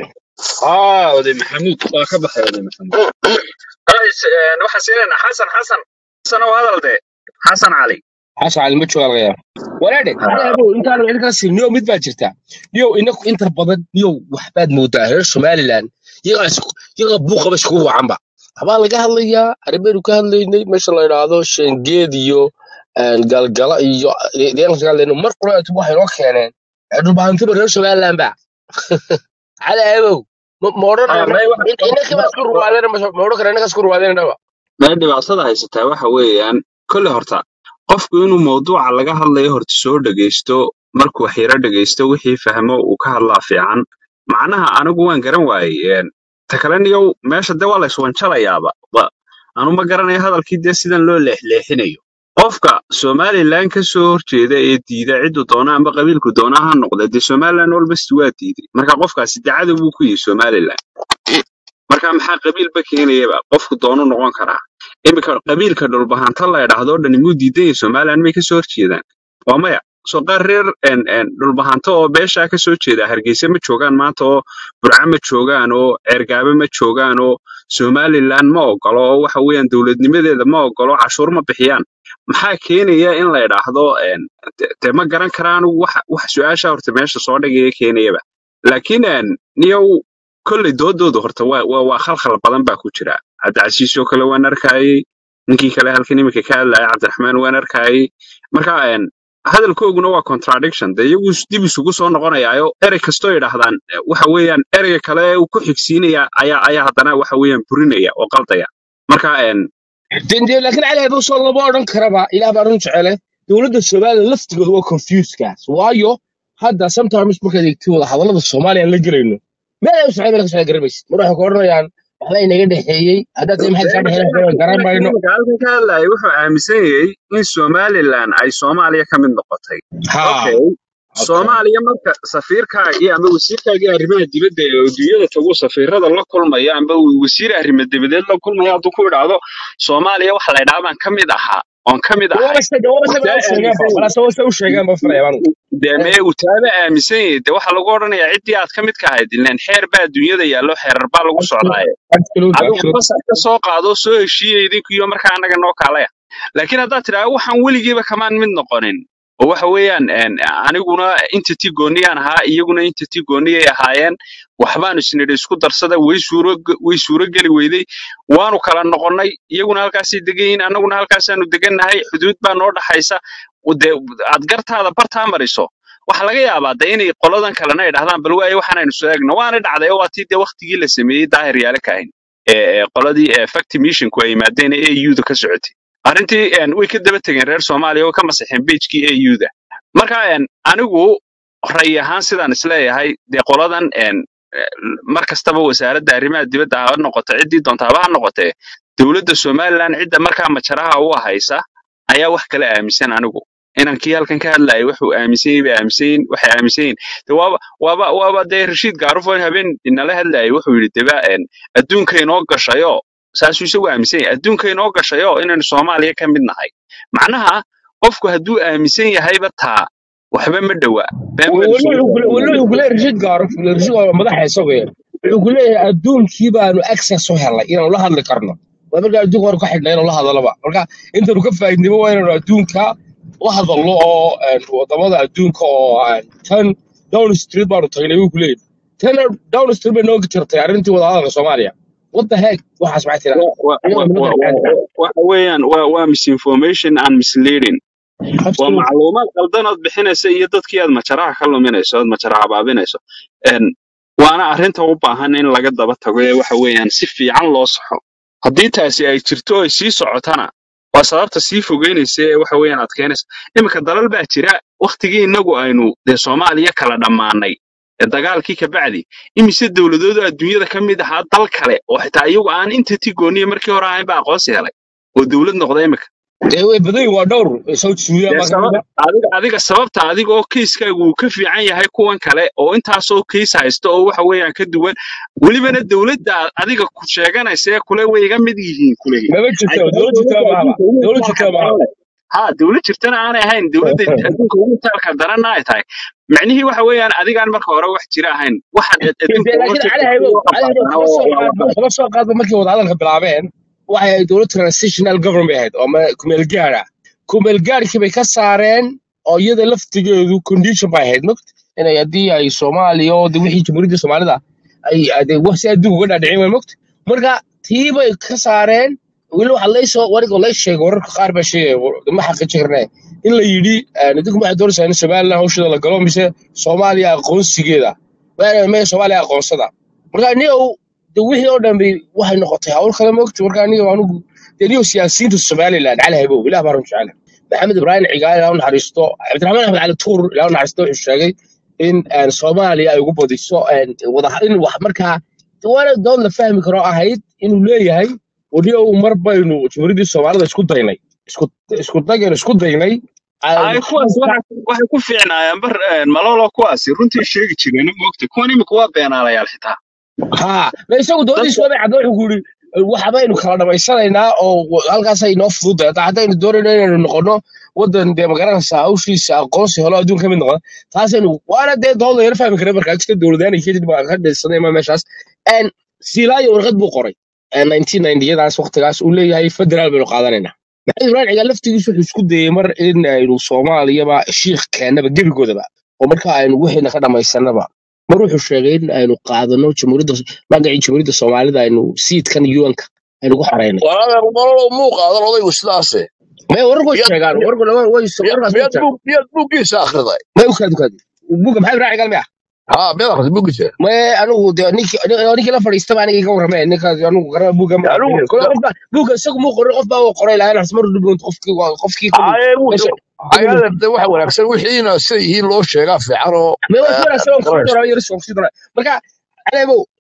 aa oday maxamuud waa ka baxay oday maxamuud guys een, waxaan siinaynaa xasan xasan xasan oo hadal de xasan cali xasan cali ma jooga laga yaaba walaadhe abo intaan cilkaasi niyow mid baa jirta niyow inaku inta badan niyow waxbaad moodaa reer somaliland iyagaa isku- iyagaa buuqaba iskugu wacanba waxbaa laga hadlayaa arrimaynu ka hadlaynay meesha la idhaahdo shengeed iyo een, galgala iyo deegaanka ka hadlayno mar quraatu waxay noo keeneen dhulbahantiba reer somaliland ba cali abow ma ma Aya, odhanayno may wax inaka baa isku ruwaadeen ma odhan kara inaka isku ruwaadeen dhaba meel dhibaatada haysataa waxa weeyaan kolle horta qofku inuu mawduuca laga hadlayo horta soo dhegeysto markuu wax yaro dhegeysto wixii fahmo uu ka hadlaa fiican macnaha anigu waan garan waayey een, ta kale niyow meesha de waa la iswanjalayaaba Wa- anu ma garanayo hadalkii dee sidan loo leexleexinayo qofka somalilan ka soo horjeeda ee diida ciddu doona amba qabiilku doona ha noqda dee somalilan walbasti waa diiday marka qofkaasi dacada buu ku yihi somalilan marka maxaa qabiilba keenayaba qofku doonu noqon karaa iminka qabiilka dhulbahanta la idhaahdo dhani muu diidan yahay somalilan may kasoo horjeedaan waa maya soo qaar reer en- en dhulbahanto oo beeshaa kasoo jeeda hargeysa ma joogaan maanta oo burca ma joogaan oo ceergaabe ma joogaan oo somalilan ma ogolo oo waxa weeyaan dowladnimadeeda ma ogolo cashuur ma bixiyaan maxaa keenaya in la idhaahdo en, de- dee ma garan karaa anigu wax wax su-aasha horta meesha soo dhigaya keenayaba laakiin en, niyow kolley doodooda horta waa waa waa khalkhal badan baa ku jira cabdicasiis oo kale waan arkayey ninkii kale halkan iminka ka hadlaya cabdiraxmaan waan arkayey marka en, hadalkooguna waa contradiction de iyagu is- dib isugu soo noqonayaayo erey kastoo yidhaahdaan eh, waxa weeyaan ereyga kale ee uu ku xigsiinaya ayaa ayaa haddana waxa weeyaan burinaya oo qaldaya marka en, dende laakiin cali abow soo lama odhan karaba ilaah baa run jecele dowladda somaliland laftigooda waa confusedkaas waayo hadda sometimes markaad eegtid wada hadallada soomaaliya aan la gelayno meel ay u socdaan meel ka socdaan garamaysid mar waxay ku odhanayaan waxba inaga dhexeeyey haddaad tahay maxaad kaa dhexeeyey waxba garan mayno imika halkan ka hadlayay wuxuu aaminsan yahay in somalilan ay soomaaliya ka mid noqotay ha okay okay soomaaliya marka safiirkaagii ama wasiirkaagii arrimaha dibadda ee adduunyada tagu safiirada la kulmaya amba uu wasiir arrimo dibadeed la kulmaya hadduu ku idhaahdo soomaaliya waxa la idhaha baan ka mid ahaa oon ka mid ahay wabase wabase uu taa u sheegeenba aaminsan yahay walaase wase u sheegeenba filaya anigu dee mee uu taaba aaminsan yahay dee waxaa lagu odhanayaa ciddii aad ka mid ka ahayd ileen xeer baa adduunyada yaallo xeerar baa lagu socdaaye absolute adigu absolute fasax ka soo qaado soo heshiiya idinkiyo markaa annaga noo kaalaya laakiin haddaad tidhaahdo waxaan weligiiba kamaan mid noqonin oo waxa weeyaan een, aniguna entity gooniyaan ahaa iyaguna entity gooniyay ahaayeen waxbaanu isnidhi isku darsada way suuro way suuro geli weyday waanu kala noqonnay iyaguna halkaasay degan yihiin annaguna halkaasaanu degannahay xuduud baa noo dhaxaysa u dee aad gartaada bartaa mariso waxaa laga yaabaa de inay qoladan kalena ay dhahdaan bal waaye waxaanaynu soo eegno waana dhacday oo waa tii dee waktigii la sameeyey daahir yaale ka ahayn ee ee qoladii ee facti missionku ay yimaadeen ee AU-da ka socotay arrintii een, way ka daba tegeen reer soomaaliya oo ka masaxeen bejkii AU-da marka een, anigu ray ahaan sidaan isleeyahay dee qoladan een, eh, mar kastaba wasaaradda arrimaha dibadda ha noqoto ciddii doonta haba ha noqotee dowladda somalilan cidda markaa majaraha u haysa ayaa wax kala aaminsan anigu inankii halkan ka hadlayay wuxuu aaminsan yahay bay aaminsan yihiin waxay aaminsan yihiin de waaba waaba waaba dee rashiid gaarufo habeen inala hadlayay wuxuu yidhi deba een, adduunka inoo gashayo saasuu isagu aaminsan yahay adduunka inoo gashayo inaynu soomaaliya ka mid nahay macnaha qofku hadduu aaminsan yahayba taa waxba ma dhowa been baynu weli soo wuxuu kule- weli wuxuu kuleeyahay rashid gaaro rashid waa madaxa isagu yar wuxuu ku leeyahay adduunkii baanu access u helnay inaanu la hadli karno waa markaa adduunka hore ka xidhnay inuu la hadalaba marka intaynu ka faa'iidnimo waa inaanu adduunka la hadalno oo een, wadamada adduunka oo een, tan down street baanu tagnay buu ku leeyahay tan down street bay nooga jirtay arrintii wadahadalka soomaaliya what the heck waxaas maxay tiraa wa- wa- iyagoo wa- nimada wa- maxay wa- waxa weeyaan waa waa misinformation and misleading waa absolute macluumaad qaldan ood bixinaysa iyo dadkii aad majaraha ka luminayso ood majara habaabinayso Een, waana arrinta u baahan in laga daba tago ee waxa weeyaan si fiican loo saxo haddii taasi ay jirto ay sii socotana waa sababta sii fogeynaysa ee waxa weeyaan adkeynaysa iminka dalal baa jira waktigii innagu aynu dee soomaaliya kala dhammaanay ee dagaalkii ka bacdi imise dowladoodu adduunyada ka mid ahaa dal kale oo xitaa iyagu aan inta tigooniya markii hore ahayn baa aqoonsi helay oo dowlad noqda iminka dee way badan yihiin waa dhowr south sudan dee baa ka sabab mid ah adiga adiga sababta adiga oo keiskaagu uu ka fiican yahay kuwan kale oo intaasoo keis haysta oo waxa weeyaan ka duwan welibana dowladda adiga ku sheeganaysa ee kule way iga mid yihiin kulehi maba ay jirto tahay dowlad jirta dowladda mahaba adduunka ugu dowlad jirta itaalka mahaba daran leh ha dowlad jirtana aanay ahayn dowladda adduunka ugu itaalka daranna ay tahay macnihii waxa weeyaan adigaan marka hore wax jira ahayn waxaad ad- adduunka uga laakiin jirta cali si haybo loo cali haybo qabaatana kama soo waa waa qaadba wax kama soo qaadba markii wadahadalka bilaabeen waxay ahayd dowlad transitional government bay ahayd oo ma- kumeel gaar ah kumeel gaarkii bay ka saareen oo iyada laftigeedu condition bay ahayd mogt inay haddii ay soomaaliya oo de wixii jamhuuriyadda soomaalida ay ade wax si adduunka uga dhaadhicin way mogt marka tii bay ka saareen weli waxa laysoo wariga lay sheegay wararka qaar baa sheegaya ma xaqiijin karnaa in la yidhi idinku waxay doonaysaa in somaliland hawsheeda la galo mise soomaaliya aqoonsigeeda waana mee soomaaliya aqoonsada marka aniga de wixii oo dhan bay waxay noqotay hawl kale moogta marka aniga anigu de niyo siyaasiyiinta somaliland cali haybow ilaah baa run jecel maxamed ibraahim cigaal ilaa u naxariisto cabdiraxmaan axmed cali tuur ilaa u naxariisto wuxuu sheegay in een, soomaaliya ay ugu badiso een, wada in wax markaa de waana dood la fahmi karo ahayd inuu leeyahay weliyow mar baynu jamhuuriyaddii soomaalida isku daynay isku isku dagaynu isku daynay aan ay kuwaas waxa- waxay ku fiicnaayeen bar een, malolo kuwaasi runtii sheegi jireen moogta kuwan imika waa beenaalayaal xitaa ها ما يسوي دولي dadka سوى بعد روح يقول waxbaynu kala dhamaysanaynaa oo halkaasay noo fududahay hataa haddaynu doonayno inaynu noqono wadan dee magaranaysa hawshiisa aqoonsi helo adduun ka mid noqda taasaynu waana dee dooda yar fahmi kara markaa jirta dowladaan kadib baa ka dhaysanay ma meeshaas n silaayo warqad buu qoray 1990yadaas waqtigaas uu leeyahay federaal baynu qaadanaynaa maxamed ibrahim cigaal laftigiisu wuxuu isku dayey mar in aynu soomaaliyaba shiikh keennaba gebigoodaba oo marka aynu wixiina ka dhamaysanaba mar wuxuu sheegay in aynu qaadano jamhuuriyadda magacii jamhuuriyadda soomaalida aynu siidkan un-ka aynu ku xaraynay walaadeer nololow muu qaadan odaygu sidaase may wararku way miyaad sheegaan miyaad wararku way miyaad warkaas way miyaad sheegaan bug miyaad buuggiisa akhriday may u kaadi kaadi buga maxay ibrahim cigaal miya haa miyaad akhriday buuggiisa may anigu de ninkii ninkii la fadhiistaba aniga iga warramee ninkaas anigu garana buga ma anigu aqrinin kole qof baa buga isagu muu qorin qof baa uu qoray laakiin asmar dhibun qofkii qofkii kulli haye meesha wuxuu hayaadeer de waxa wanaagsan wixiina sida yihiin loo sheegaa fiican oo may waa eh, wanaagsan oo kusii garanaysa doonaa yar soo kusii doonaa marka caleebow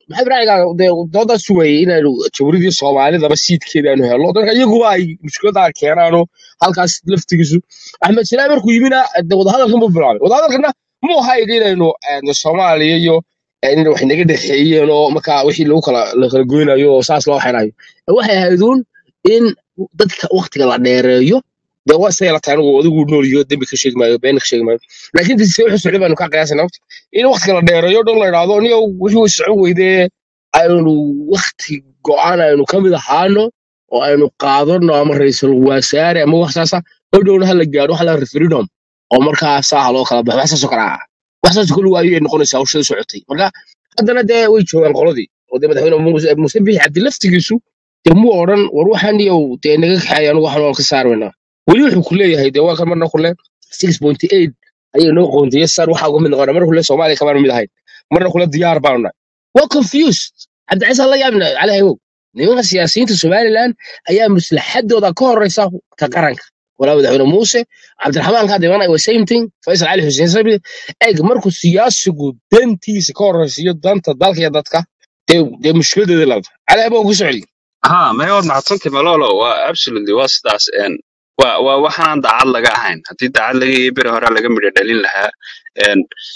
maxay baraaciga dee doodaa sugayay inaynu jawridii soomaalidaba siidkeeda aynu helno dadka iyaguba ay mushkiladaa keenaano halkaas laftigiisu axmed silaa markuu yimina de wadahadalkan buu bilaabay wadahadalkana muu ahayn inaynu eh, soomaaliya iyo eh, in wax naga dhexeeyeen oo markaa wixii lagu kala la kala goynayo oo saas loo xirayo waxay ahayd uun in dadka waktiga la dheereeyo dee waa say la tahay anigu adigu nool iyo dembi ka sheegi maayo been ka sheegi maayo laakiin tise wuxuu socday baanu ka qiyaasana in waktiga la dheereeyo dhan la idhaahdo niyo wixii way socon weydee aynu wakti go-aan aynu ka mid ahaano oo aynu qaadano ama ra'iisul wasaare ama wax saasa oo dhowna hala gaadho waxa la referendum oo markaa saaha loo kala baxo wax saasoo kale ah wax saasoo kale waayo ay noqonaysaa hawshada socotay marka haddana dee way joogaan qoladii oo dee madaxweyne muuse muuse bixi cabdi laftigiisu dee muu odhan war waxaan iyo dee naga kaxeeya anigu waxaan waan ka saarmayna weli wuxuu ku leeyahay dee waa kan marna kule six point eight ayay noo qoontiye sar waxaa uga mid noqona marna kule soomaaliya kamaan mid ahayn marna kule diyaar baanu nahay waa confused cabdicisa la yaabna cali haywow nimanka siyaasiyiinta somaliland ayaa maslaxadooda ka horeysa ka qaranka walaa madaxweyne muuse cabdiraxmaan kaa diman wa same thing faysal cali xuseen sabi eeg markuu siyaasigu dantiisa ka horeysiiyo danta dalka iyo dadka dee dee mushkiladeeda labta cali haywow ku socdi ها ما يود معتصنتي ملولو waa absolutely waa sidaas een waa waa waxaan daacad laga ahayn haddii daacad laga yahay beri hore laga midho dhalin lahaa een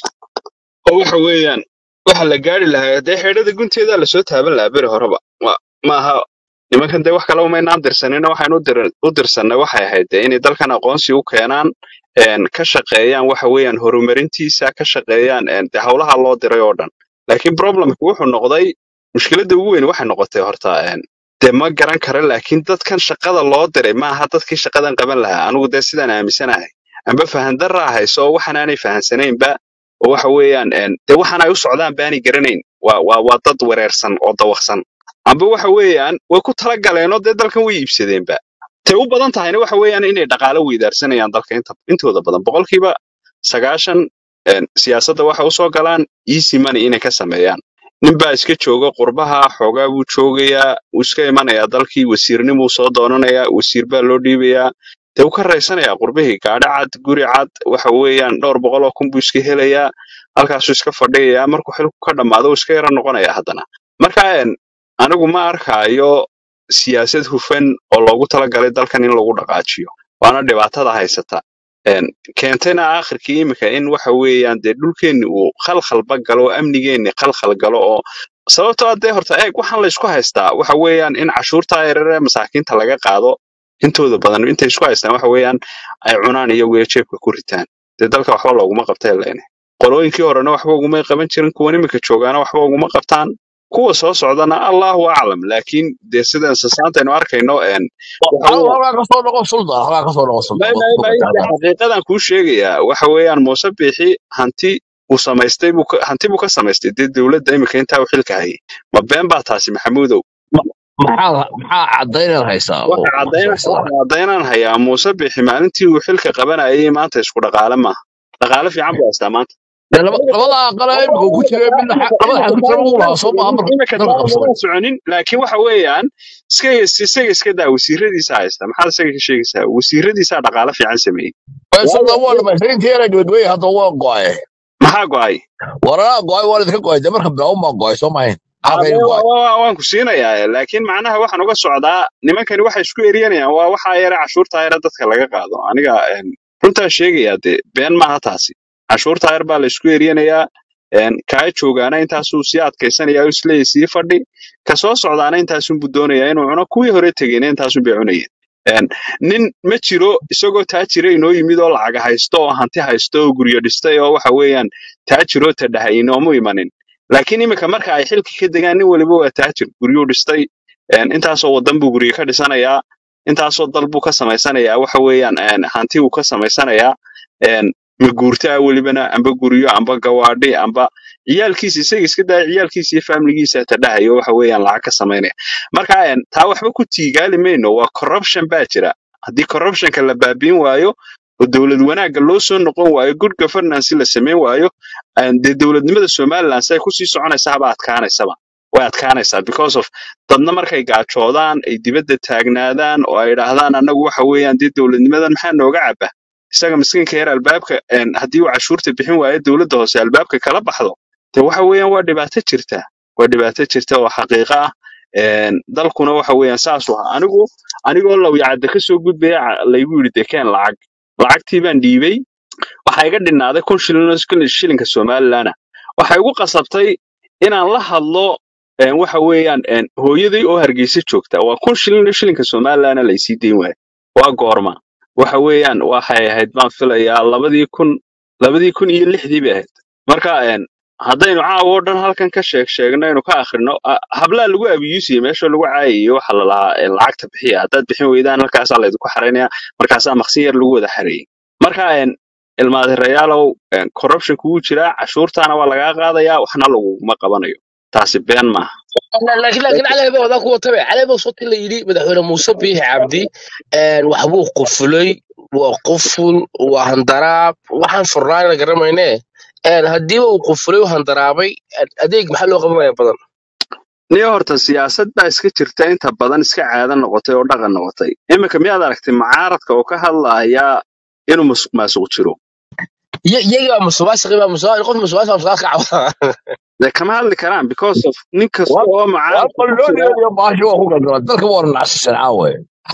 oo waxa weeyaan waxa la gaari lahaa dee xeedhada gunteeda lasoo taaban lahaa beri horeba Ma- maaha nimankan dee wax kale umaynaan dirsanina waxaan u dir- u dirsanay waxay ahayd dee inay dalkan aqoonsi u keenaan een ka shaqeeyaan waxa weeyaan horumarintiisa ka shaqeeyaan een dee howlaha loo diray oo dhan laakiin problemku wuxuu noqday mushkiladda ugu weyn waxay noqotay horta een dee ma garan kara laakiin dadkan shaqada loo diray maaha dadkii shaqadan qaban lahaa anigu dee sidaan aaminsanahay amba fahandarraa hayso oo waxaan aanay fahansanaynba oo waxa weeyaan een, dee waxaan ay u socdaan baanay garanayn waa waa waa dad wareersan oo dawaqsan amba waxa weeyaan way ku talagaleenoo dee dalkan way iibsadeenba tay u badan tahayna waxa weeyaan inay dhaqaalo weydaarsanayaan dalka inta intooda badan boqolkiiba sagaashan een, siyaasadda waxa usoo galaan easy money inay ka sameeyaan ninbaa iska jooga qurbaha xoogaa buu joogayaa wuu iska imanayaa dalkii wasiirnimuu soo doonanayaa wasiir baa loo dhiibayaa dee wuu ka raysanayaa qurbihii gaadhi cad guri cad waxa weeyaan dhowr boqol oo kun buu iska helayaa halkaasuu iska fadhiyayaa markuu xilku ka dhammaado wuu iska yara noqonayaa haddana marka een, anigu ma arkaayo siyaasad hufan oo loogu talagalay dalkan in lagu dhaqaajiyo waana dhibaatada haysata Een, keentayna aakhirkii imika in waxa weeyaan dee dhulkeenni uu khalkhalba galo oo amnigeenni khalkhal galo oo sababtoo ah dee horta eeg waxaan la isku haystaa waxa weeyaan in cashuurta yarare masaakiinta laga qaado intooda badan intay isku haystaan waxa weeyaan ay cunaan iyo weel jeebka ku ritaan dee dalka waxba looguma qabtay leene qolooyinkii horena waxba ugumay qaban jirin kuwan imika joogaana waxba uguma qabtaan kuwa soo socdana allahu aclam laakiin dee sida insasaanta aynu arkayno een waxa anigu weeyaan halkaa kasoo noqon sulda halkaa kasoo noqon sulda may may may de xaqiiqadan kuu sheegayaa waxa weeyaan muuse biixi hanti uu samaystay buu ka- hanti buu ka samaystay dee dowladda imika intaa uu xilka hayay ma been baa taasi maxamuudow maxaa maxaa cadaynaad haysaa oo waxa caddayn haysaa waxa caddaynaan hayaa muuse biixi maalintii uu xilka qabanayay maanta isku dhaqaale maaha dhaqaale fiican buu haystaa maanta dee laba labada aqal ee imika uu ku jiray midna xa- labada xasan jira uu lahaa soo maaha marka imika dalka taa qabsaday lama soconin laakiin waxa weeyaan iska isaga iska daa wasiiradiisa haysta maxaad isaga ka sheegaysaa wasiiradiisaa dhaqaale fiican sameeyey Ee, sulda waayo waa dhamaystirintii inay dhibadweye hadda waa go'ay maxaa go'ay waranaa go'ay waa idinka go'ay dee marka bilaawun baa go'ay soo mahayn maxaa Ade, kaydin wa- go'ay wa- waan ku siinayaa laakiin macnaha waxaan uga socdaa nimankani waxay isku eryanayaan waa waxaa yare cashuurta yare dadka laga qaado aniga een, runtaan sheegayaa dee been maaha taasi cashuurta yar baa la isku eryanayaa een, kaa joogaana intaasuu sii adkaysanayaa oo isleeyahay sii fadhi ka soo socdaana intaasunbuu doonayaa inuu cuno kuwii hore tegeyna intaasun bay cunayeen Een, nin ma jiro isagoo taajira inoo yimid oo lacag haysto oo hanti haysto oo guryo dhistay oo waxa weeyaan taajiroo tadhahay inoomu imanin laakiin imika marka ay xilka ka degaan nin waliba waa taajir guryuu dhistay een, intaasoo wadan buu guryo ka dhisanayaa intaasoo dal buu ka samaysanayaa waxa weeyaan een, hanti uu ka samaysanayaa een, maguurtaa welibana amba guryo amba gawaadhi amba ciyaalkiisa isaga iska daya ciyaalkiisa iyo faamiligiisa tadhahayo waxa weeyaan lacag ka samaynaya marka een, taa waxba ku tiigaali mayno waa corruption baa jira haddii corruptionka la baabiin waayo oo dowlad wanaagga loo soo noqon waayo good governance la samayn waayo een, dee dowladnimada somaliland say kusii soconaysa haba adkaanaysaba way adkaanaysaa because of dadna markay gaajoodaan ay dibadda taagnaadaan oo ay idhaahdaan annagu waxa weeyaan dee dowladnimadan maxaa nooga caba isaga miskiinka yar albaabka een, haddii uu cashuurta bixin waayo dowladda hoose albaabka kala baxdo dee waxa weeyaan waa dhibaato jirta waa dhibaato jirta oo xaqiiqo ah Een, dalkuna waxa weeyaan saas u ahaa anigu anigoo lawyacadda ka soo gudbaya ca- laygu yidhi dekeen lacag lacagtii baan dhiibay waxaa iga dhinaaday kun shilin oo shilin- shilinka somalilan ah waxay igu qasabtay inaan la hadlo een, waxa weeyaan een, hooyaday oo hargeysa joogta waa kun shilin oo shilinka somalilan laysii dayn waayo waa goorma waxa weeyaan waxay ahayd baan filayaa labadii kun labadii kun iyo lixdii bay ahayd marka een, haddaynu caawa oo dhan halkan ka sheeg sheegno aynu ka akhrino a- hablaa lagu abiyuusiye meesha lagu caayayo waxa la lahaa ee, lacagta bixiya haddaad bixin weydaan halkaasaa laydinku xaraynaya markaasaa maqsin yar lagu wada xareeyey marka een, ilmaadirayaalow een, corruption kugu jiraa cashuurtaana waa lagaa qaadayaa waxna laguguma qabanayo taasi been maaha laakiin laakiin cali baa wadaa kuwa tabe cali baa soo la yidhi madaxweyne muuse biixi cabdi een, waxbuu qufulay waa quful waa handaraab waxaan furnaana garamayne een, haddiiba uu qufulay u handaraabay adeeg maxaa loo qabanaya badan niyo horta siyaasad baa iska jirta inta badan iska caado noqotay oo dhaqan noqotay iminka miyaad aragtay mucaaradka oo ka hadlaya inuu musuq maasuq jiro iyagaa musuqmaasuqi baa musuq qof musuqmaasuq musuqmaasuq ka cawda dee kama hadli karaan because of nin kasta waa oo waa mucaaradka ku jira qallooniyo iyo baasho waa ku galdala dalka waa nacsisan caawe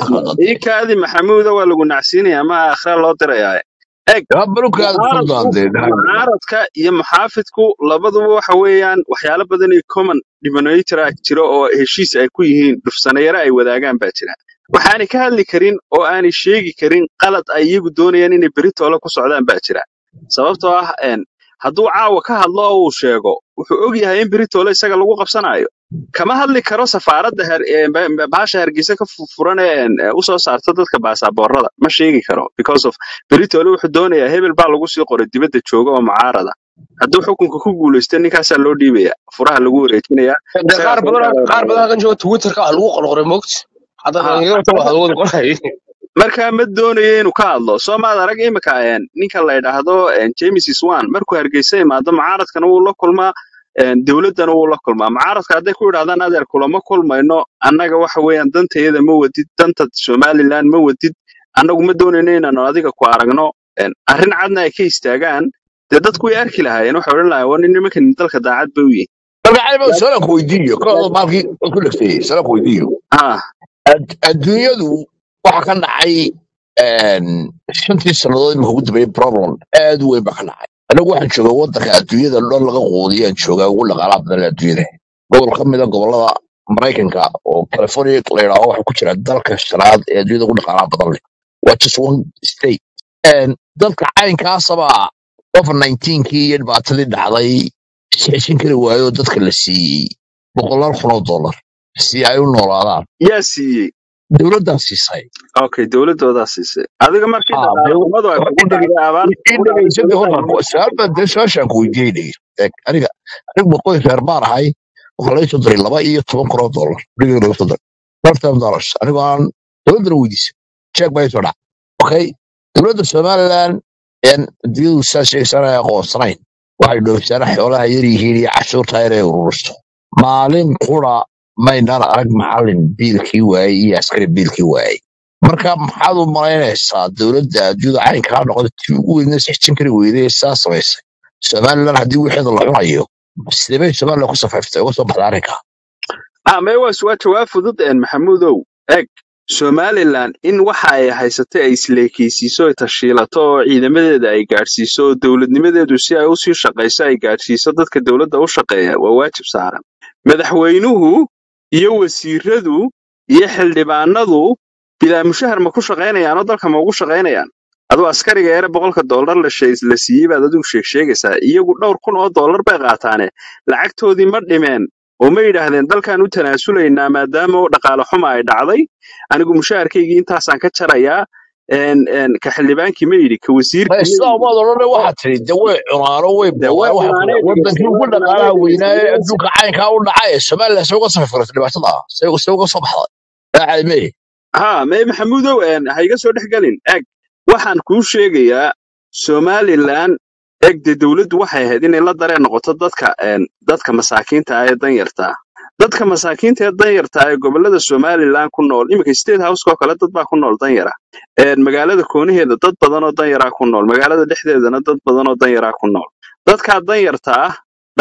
ii kaadi maxamuuda waa lagu nacsiinaya ma akhra loo dirayaa eg barukaada ku mucaaradku daandeen mucaaradka iyo muxaafidku labaduba waxa weeyaan waxyaalo badan iyo common denominator ah jiro oo heshiis ay ku yihiin dhufsanayaro ay wadaagaan baa jira waxaanay ka hadli karin oo aanay sheegi karin qalad ay iyagu doonayaan inay beritoole ku socdaan baa jira sababtoo ah een, hadduu caawa ka hadlo oo uu sheego wuxuu og yahay in beritoole isaga lagu qabsanayo kama hadli karo safaaradda her- ee ba- ba- bahasha hargeysa ka fu- furan ee een, ee u soo saarta dadka baasaboorada ma sheegi karo because of beritoole wuxuu doonayaa hebel baa lagu sii qoray dibadda jooga oo mucaarada hadduu xukunka ku guulaysto ninkaasaa loo dhiibaya furaha lagu wareejinaya dee isagaa qaar soo badan saaraya qaar badan halkan jooga twitterka wax lagu qorqoray moogta hadda ha dhalinyarada wax lagu qoray markaa ma doonayo inuu ka hadlo soo maad arag imika een, ninka la yidhaahdo een, james swan markuu hargeysa imaado mucaaradkana wuu la kulmaa een, dowladdana wuu la kulmaa mucaaradka hadday ku yidhahdaan adeer kulama kulmayno annaga waxa weeyaan dantayada ma wadid danta somaliland ma wadid annagu ma doonayno inaanu adiga ku aragno een, arrin cadna ay ka istaagaan dee dadku way arki lahaayeen waxay odhan lahayen waa nin nimankan dalka daacad bay u yihin marka cali baa sala ku weydiiyo kooda maalkii ku dhegtay sala ku weydiiyo ha Ad- adduunyadu waxa ka dhacay een, shantii sannadood imika ugu dambeeyey problem aad u weyn baa ka dhacay anigu waxaan joogaa waddanka adduunyada dhan laga quudiyaan joogaa ugu dhaqaalaha badan ee adduunyada gobol ka mida gobolada maraykanka oo california la yidhaaho waxa ku jira dalka shanaad ee adduunyada ugu dhaqaalaha badan leh waa just one state Een, dadka caynkaasaba covid 19kii iyo dhibaatadii dhacday sixishin kari waayo dadka la siiyey boqolaal kun oo dollar si ay u noolaadaan yaa siiyey dowladdaa siisay okay dowladoodaa siisay adiga markii Ah, dhaqaale dee- xumadu ay kugu dhacday abaarta ii kugu dhacday dhegeysadii dowladda horta su-aal baan dee su-aashaan ku weydiiyey dhege Eeg, aniga anigu boqoy reer baan ahay waxaa laga soo diray laba iyo toban kun oo dollar guriga laga soo diray lifetime dollars anigoo aan dowladdana weydiisay check baa soo dhac okay dowladda somaliland een adduunyadu saa sheegaysan ay aqoonsanayn waxay dhoofisaan xoolaha yar yihiin iyo cashuurta yar ay ururiso maalin qura maynaan arag macallin biilkii waayey iyo askari biilkii waayey marka maxaad u malaynaysaa dowladda adduunyada caynkaa noqda tii ugu weydna sixtin kari weyday ee saa samaysay somaliland haddii wixeeda la cunayo sidee bay somaliland ku safayftay uga soo baxda arrinka ah mee waa waa jawaab fudud een maxamuudow eg somaliland in waxa ay haysatay ay isleekeysiiso ay tashiilato oo ciidamadeeda ay gaadhsiiso oo dowladnimadeedu si ay usii shaqayso ay gaadhsiiso dadka dowladda u shaqeeya waa waajib saaran madaxweynuhu iyo wasiiradu iyo xildhibaanadu bilaa mushahar ma ku shaqaynayaan oo dalka ma ugu shaqaynayaan aduu askariga yare boqolka dollar la shee- la siiyey baad adigu sheeg sheegaysaa iyagu dhowr kun oo dollar bay qaataane lacagtoodii ma dhimeen oo ma yidhaahdeen dalkaan u tanaasulaynaa maadaama oo dhaqaale xuma ay dhacday anigu mushaharkaygii intaasaan ka jarayaa een een ka xildhibaankii ma yidhi ka wasiirkii ma sidaa yidhi umaad odhan oo waxaad tiri de way cunaano way dee way boobaan waxa ku cunaanee wadankii dhegeysta ugu way cunaanee dhaqaalaha weynaa ee dhegeysta adduunka caynkaa u dhacay somaliland se uga safayfurata dhibaatada ah se se uga soo baxday daacadme ha mee maxamuudow een ha iga soo dhex gelin eg waxaan kuu sheegayaa somaliland eg dee dowladdu waxay ahayd inay la dareen noqoto dadka een dadka masaakiinta ah ee danyarta ah dadka masaakiinta ee danyarta ah ee gobolada somaliland ku nool iminka state house oo kale dad baa ku nool danyara een magaalada koonaheeda dad badan oo danyaraa ku nool magaalada dhexdeedana dad badan oo danyaraa ku nool dadkaa danyarta ah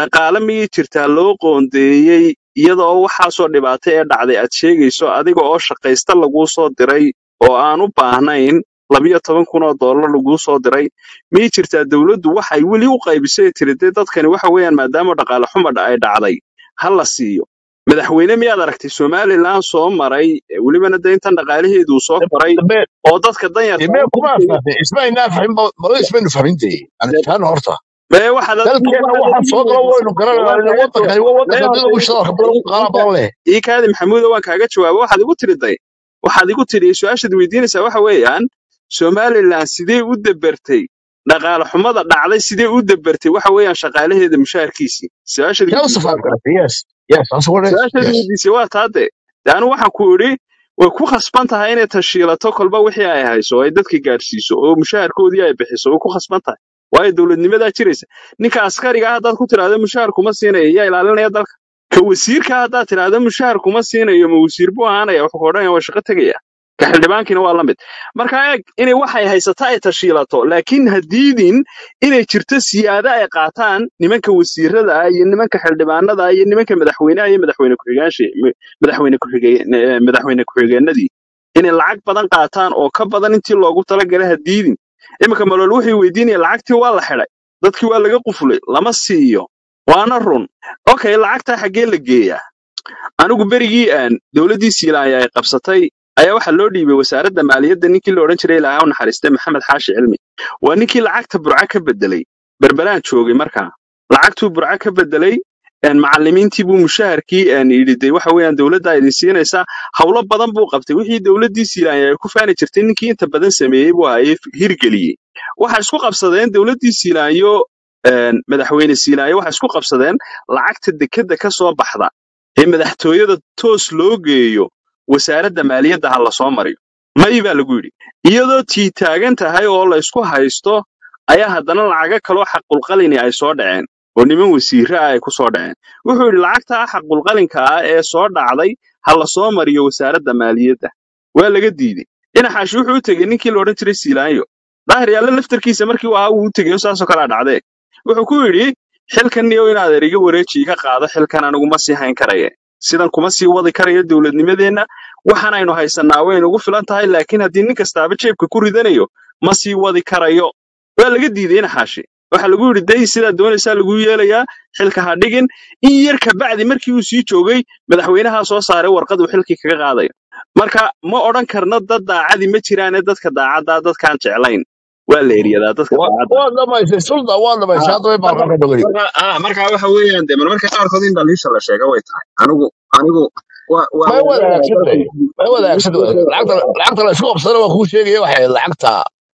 dhaqaale miyay jirtaa loo qoondeeyey iyadoo waxaasoo dhibaato ee dhacday aad sheegayso adiga oo shaqaysta laguu soo diray oo aan u baahnayn labiyo toban kun oo dollar laguu soo diray miyay jirtaa dowladdu waxay weli u qaybisay tiri dee dadkani waxa weeyaan maadaama dhaqaale xumadha ay dhacday ha la siiyo madaxweyne miyaad aragtay somalilan soo maray eh, welibana de intan dhaqaalaheedu soo koray dambe oo dadka danyarta dambe kuma asaasay ismaynaa fahmin malo ismaynu fahmintay aan isfahan horta mee waxaad dalkeena waxaa soo galo waynu garanayna wadankani waa wadanka dad ugu shidalka badan ugu qaala badan leh ii kaadi maxamuuda waan kaaga jawaaba waxaad igu tiriday waxaad igu tiri su-aashaad weydiinaysaa waxa weeyaan somalilan sidee u dabartay dhaqaale xumada dhacday sidee u dabartay waxa weeyaan shaqaalaheeda mushaharkiisii su-aashaad yaa weydiisay usafaan waa taa kartay yes yes that's what it is su-aashaad yes weydiisay waa taade de anu waxaan ku idhi way ku khasban tahay inay tashiilato kolba wixii ay hayso oo ay dadka gaadhsiiso oo mushaharkoodii ay bixiso way ku khasban tahay waayo dowladnimadaa jiraysa ninka askariga ah haddaad ku tidhaahdo mushahar kuma siinayo yaa ilaalinaya dalka ka wasiirka haddaad tidhaahdo mushahar kuma siinayo ma wasiir buu ahaanaya wuxuu ka odhanaya waa shaqo tegaya ka xildhibaankiina waa la mid marka eeg inay waxay haysata ay tashiilato laakiin hadiidin inay jirto siyaado ay qaataan nimanka wasiirada ah iyo nimanka xildhibaanada ah iyo nimanka madaxweynaha iyo madaxweyne ku-xigaansha madaxweyne ku-xigeen eh, madaxweyne ku-xigeenadii inay lacag badan qaataan oo ka badan intii loogu talagalay hadiidin iminka malool wuxuu weydiinaya lacagtii waa la xidhay dadkii waa laga qufulay lama siiyo waana run okay lacagtaa xaggee la geeyaa anigu berigii aan dowladdii siilaaya ay qabsatay ayaa waxaa loo dhiibay wasaaradda maaliyadda ninkii la odhan jiray ilaahay u naxariistay maxamed xaashi cilmi waa ninkii lacagta burca ka bedelay berberaan joogay markaa lacagtuu burca ka bedelay een macallimiintii buu mushaharkii een yidhi de waxa weeyaan dowladda idin siinaysaa howlo badan buu qabtay wixii dowladdii siilaanya ay ku faani jirtay ninkii inta badan sameeyey buu ahaye hirgeliyey waxay isku qabsadeen dowladdii siilaanyo een madaxweyne siilaanyo waxay isku qabsadeen lacagta dekedda ka soo baxda ee madaxtooyada toos loo geeyo wasaaradda maaliyadda ha la soo mariyo may baa lagu yidhi iyadoo tii taagan tahay oo la isku haysto ayaa haddana lacago kaloo xaqulqalini ay soo dhaceen oo niman wasiirre ah ay ku soo dhaceen wuxuu yidhi lacagtaa xaqulqalinka ah ee soo dhacday ha la soo mariyo wasaaradda maaliyadda waa laga diidey dhinaxaashi wuxuu u tegey ninkii la odhan jiray siilaanyo daahir yaalle laftarkiisa markii uu ahaa wuu u tegeyo saasoo kalea dhacdee wuxuu ku yidhi xilkan niyow inaad eriga wareeji iga qaado xilkan anigu ma sii hayn karaye sidan kuma sii wadi karayo dowladnimadeenna waxaan aynu haysannaa way nugu filan tahay laakiin haddii nin kastaaba jeebka ku ridanayo ma sii wadi karayo waa laga diiday inaxaashi waxaa lagu yidhi day sidaa doonaysaa lagu yeelayaa xilka ha dhigin in yar kabacdi markii uu sii joogay madaxweynaha soo saaray warqad uu xilkii kaga qaadayo marka ma odhan karno dad daacadi ma jiraane dadka daacaddaa dadkaan jeclayn waa la eryadaa dadka daacadda waa dhamaysay sulda waa dhamaysay Ah, hadda way marka baalkan ka dhogani marka ah, marka waxa weeyaan de marmarka qaarkood in dhaliisha la sheego way tahay anigu anigu waa waa may wada wadaagayaa hagaagsan dalka tahay may wada hagaagsan tahay lacagta lacagta la isku qabsadana waa kuu sheegaya waxay lacagta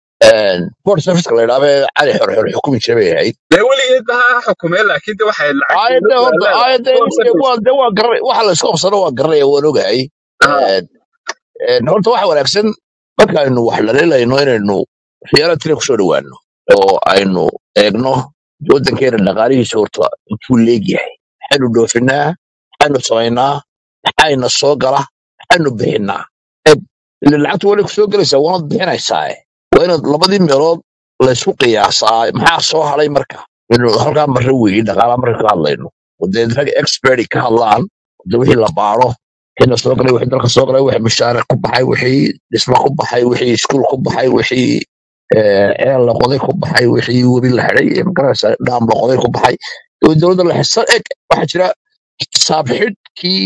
port serviceka la yidhaahdo ee cali xorxor xukumi jiray bay ahayd dee weligeed ba ha xukumee laakiin de waxay lacag aayadda dowladdu ay horta leedahay aayadda foreign service waa de waa garanay waxa la isku qabsado waa garanaya waan ogahay ah Een, een, horta waxa wanaagsan markaaynu wax dhaliilayno inaynu reality kusoo dhowaano oo aynu eegno waddankeena dhaqaalihiisa horta intuu leegyahay maxaynu dhoofinaa maxaynu samaynaa maxayna soo gala maxaynu bixinaa eg ile lacagta wali kusoo gelaysaa waanad bixinaysaa waa inaad labadii meelood laysku qiyaasaa maxaa soo hadhay marka inu halkaa marre weeye dhaqaalaa marka ka hadlayno dee rag expert ka hadlaan de wixii la baaro wixii la soo galay wixii dalka soo galay wixii mushaare ku baxay wixii dhismo ku baxay wixii iskuul ku baxay wixii eh, ceel la qoday ku baxay wixii webi la xidhay eh, magaraysa dhaam la qoday ku baxay oo dowladda la xisa eg waxaa jira xisaab xidhkii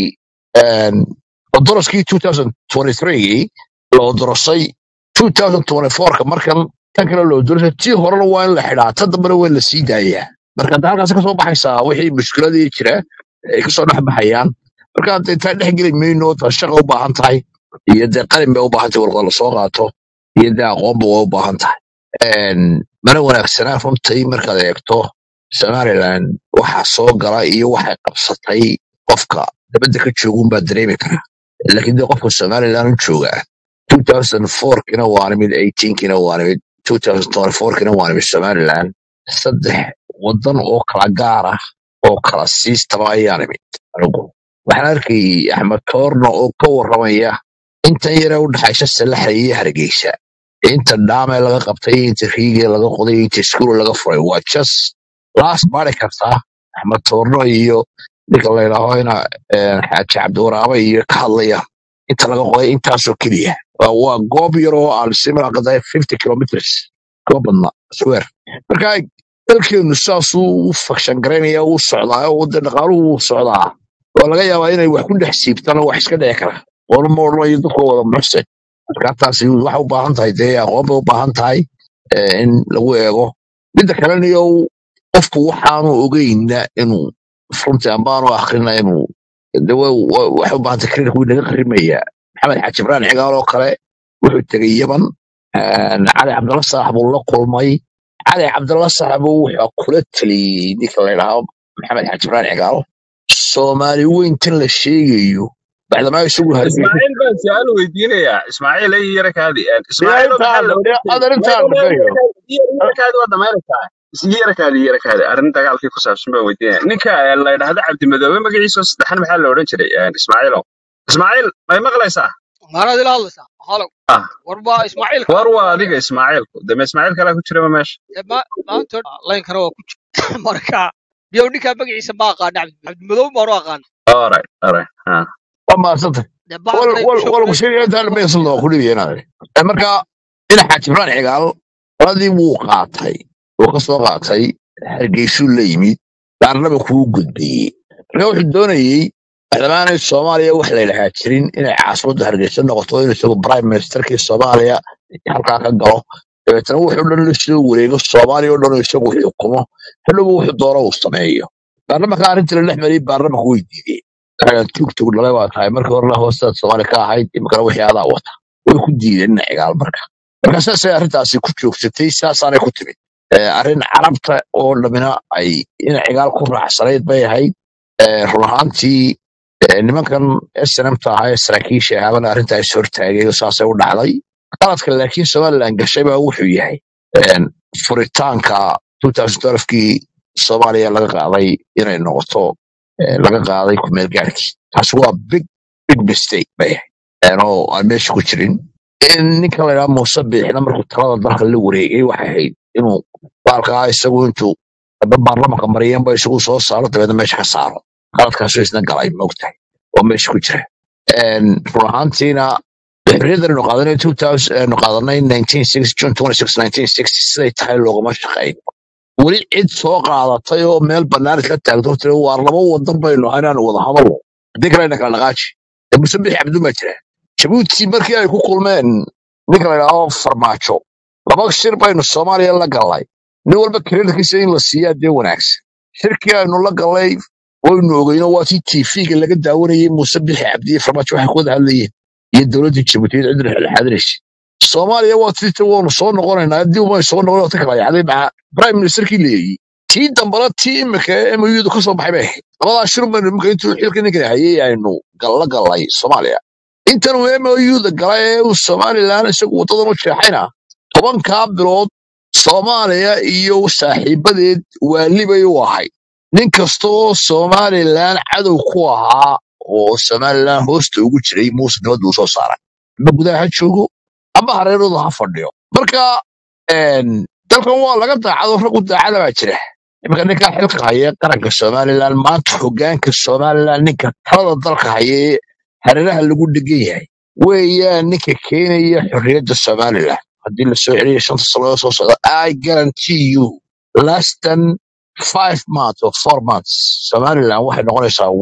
doroskii 2023 loo dorosay 2024ka markan tan kale loo dorosay tii horena waa in la xidhaa tan dambena waa in la sii daayaa marka hadda halkaas kasoo baxaysaa wixii mushkiladii jira ay kasoo dhex baxayaan marka hadda intaan dhex geli mayno ta shaqa u baahan tahay iyo dee qalin bay u baahan tahay warqad lasoo qaato iyo dee aqoonba way u baahan tahay Een, mana wanaagsanaa runtii markaad eegto somaliland waxa soo gala iyo waxay qabsatay qofka dabadda ka joogun baa dareemi karaa laakiin dee qofka somaliland u jooga 2004kina waa nimid 18kina waa nimid 2024kina waa nimid somaliland saddex wadan oo kala gaar ah oo kala siistaba ayaa nimid anigu waxaan arkayay axmed koorna oo ka warramaya intan yare u dhaxaysa salaxa iyo hargeysa inta dhaame laga qabtay inta riige laga qoday inta iskuul laga furay waa just laas baari kartaa axmed toorno iyo ninka la yidhaaho ina eh, xaaji cabdiwaraabe iyo ka hadlaya inta laga qoday intaasoo keliya waa waa goob yar oo aan simraqada fifty kilometers kama badna square marka dalkeenu saasuu u fakshan garaynaya u socdaa oo de dhaqaaluhu wuu socdaa oo laga yaabaa inay wax ku dhex siibtaan oo wax iska dhici kara oona ma odhanayo dadka wada muxse marka taasi waxay u baahan tahay dee aqoon bay u baahan tahay eh, in lagu eego midda kalena iyo qofku waxaanu ogeyna inuu runtii ambaanu akrina inuu de wa- wa- waxay u baahan tahay credit wuu naga qarimaya maxamed xaaji ibraan cigaal oo kale wuxuu tegey yaman een, cali cabdalla saaxib uu la kulmay cali cabdalla saaxib wuxuu kula taliyey ninka la yidhaahdo maxamed xaaji ibraan cigaal soomaali weyntan la sheegayo bacdamaa isagu hargeysa ismaaciil baan su-aal weydiinayaa ismaaciil ay yara kaadi dee ismaaciilo intaan maxaa la adar intaan dhameeyo yara kaadi waa dhamaynaysaa yara kaadi yara kaadi arrin dagaalkii ku saabsan baan weydiinaya ninka eh, la yidhaahdo cabdimadoobe magaciisa oo saddexan maxaa la odhan jiray eh, ismaaciilo ismaaciil may maqlaysaa maanaad ila hadlaysaa halow ah war baa ismaaciil kale war ku waa aniga adiga ismaaciilku deme ismaaciil kalaa ku jiraba meesha dee ma- maanta laynkana waa ku jira marka biyow ninkaa magaciisa ma aqaana cabdi cabdimadow baanu aqaana alright alright ah waa mahadsantay dee wal bacdkay wal kusoo wal guray sheegay intaan dhameysano waa ku dhibayeenaade marka ina xaaji ibraan cigaal qoladii wuu qaatay wuu ka soo qaatay hargeysuu la yimid daarnaba kuu gudbiyey marka wuxuu doonayey madaamaanay soomaaliya wax la yidhahaa jirin inay caasimadda hargeysa noqoto in isagu prime ministerkii soomaaliya halkaa ka galo dabeetana wuxuu dhan la soo wareego soomaaliya oo dhan oo isagu xukumo hadhowba wuxuu doono uu sameeyo baarlamanka arrintii la dhex mariyey baarlamanku way diideen anaga tugtug dhalay waa tahay markii horena hoostaad soomaali ka ahayd imikana wixii adaa wata way ku diideen ina cigaal marka marka saasay arrintaasi ku joogsatay saasaanay ku timid Eh, arrin carabta oo dhamina ay ina cigaal ku raacsanayd bay ahayd Eh, run ahaantii eh, nimankan snmta ahaa ee saraakiisha ahaabana arrinta is hortaagay oo saasay u dhacday qaladka laakiin somalilan gashay baa wuxuu yahay een, furitaanka 2012kii soomaaliya laga qaaday inay noqoto eh, laga qaaday kumeel gaarkii taasi waa big big mistake bay ahayd een, oo aan meesha ku jirin in ninka la yidhaha muuse biixina markuu talada dalka la wareegay waxay ahayd inuu baalkaa isagu intuu hadda baarlamanka mariyeenba isagu soo saaro dabeedna meesha ka saaro qaladkaasuu isna galay maogtahay oo meesha ku jira Een, run ahaantiina xorriyaddan aynu qaadanay 2000 aynu qaadanay 1960 June 26 1960 siday tahay loogama shaqayn weli cid soo qaadatay oo meel bannaan isla taagto tiri waar laba wadan baynu ahay inaanu wada hadalno haddii kale ayna kala dhaqaaji ee muse bixi cabdun baa jira jabuuti markii ay ku kulmeen ninka la yidhaahdo farmaajo laba shir baynu soomaaliya la gallay nin walba kreditkiisa in la siiyaa dee wanaagsan shirkii aynu la gallay waynu ogeyno waa tii tv-ga laga daawanayay muuse bixi cabdiye farmaajo waxay ku wada hadlayeen iyo dowladda jabuutiyeed cidna xilxaadiraysa soomaaliya waa tii waanu soo noqonaynaa haddii umay soo noqon ta kala yacday maxaa prime ministerkii leeyey tii dambana tii imika ee muyudu ka soo baxay bay ahayd labadaa shir baynu imika intuu xilka ninkan hayay aynu galla gallay soomaaliya intan uu muyuda galay ee uu somalilan isagu wadadan u jeexayna tobankaa bilood soomaaliya iyo saaxiibadeed waalibay u ahayd nin kasta oo somalilan cadow ku ahaa oo somalilan hoosta ugu jiray muuse nabad buu soo saaray ama gudaha ha joogo ama hareerooda ha fadhiyo marka een, dalkan waa laga daacado rag u daacada baa jira iminka ninkaa xilka haya qaranka somalilan maanta hogaanka somalilan ninka talada dalka haya ee hareeraha lagu dhegan yahay weeyaan ninka keenaya xorriyadda somalilan haddii la soo celiyo shanta sano soo socda i guarantee you less than five months or four months somalilan waxay noqonaysaa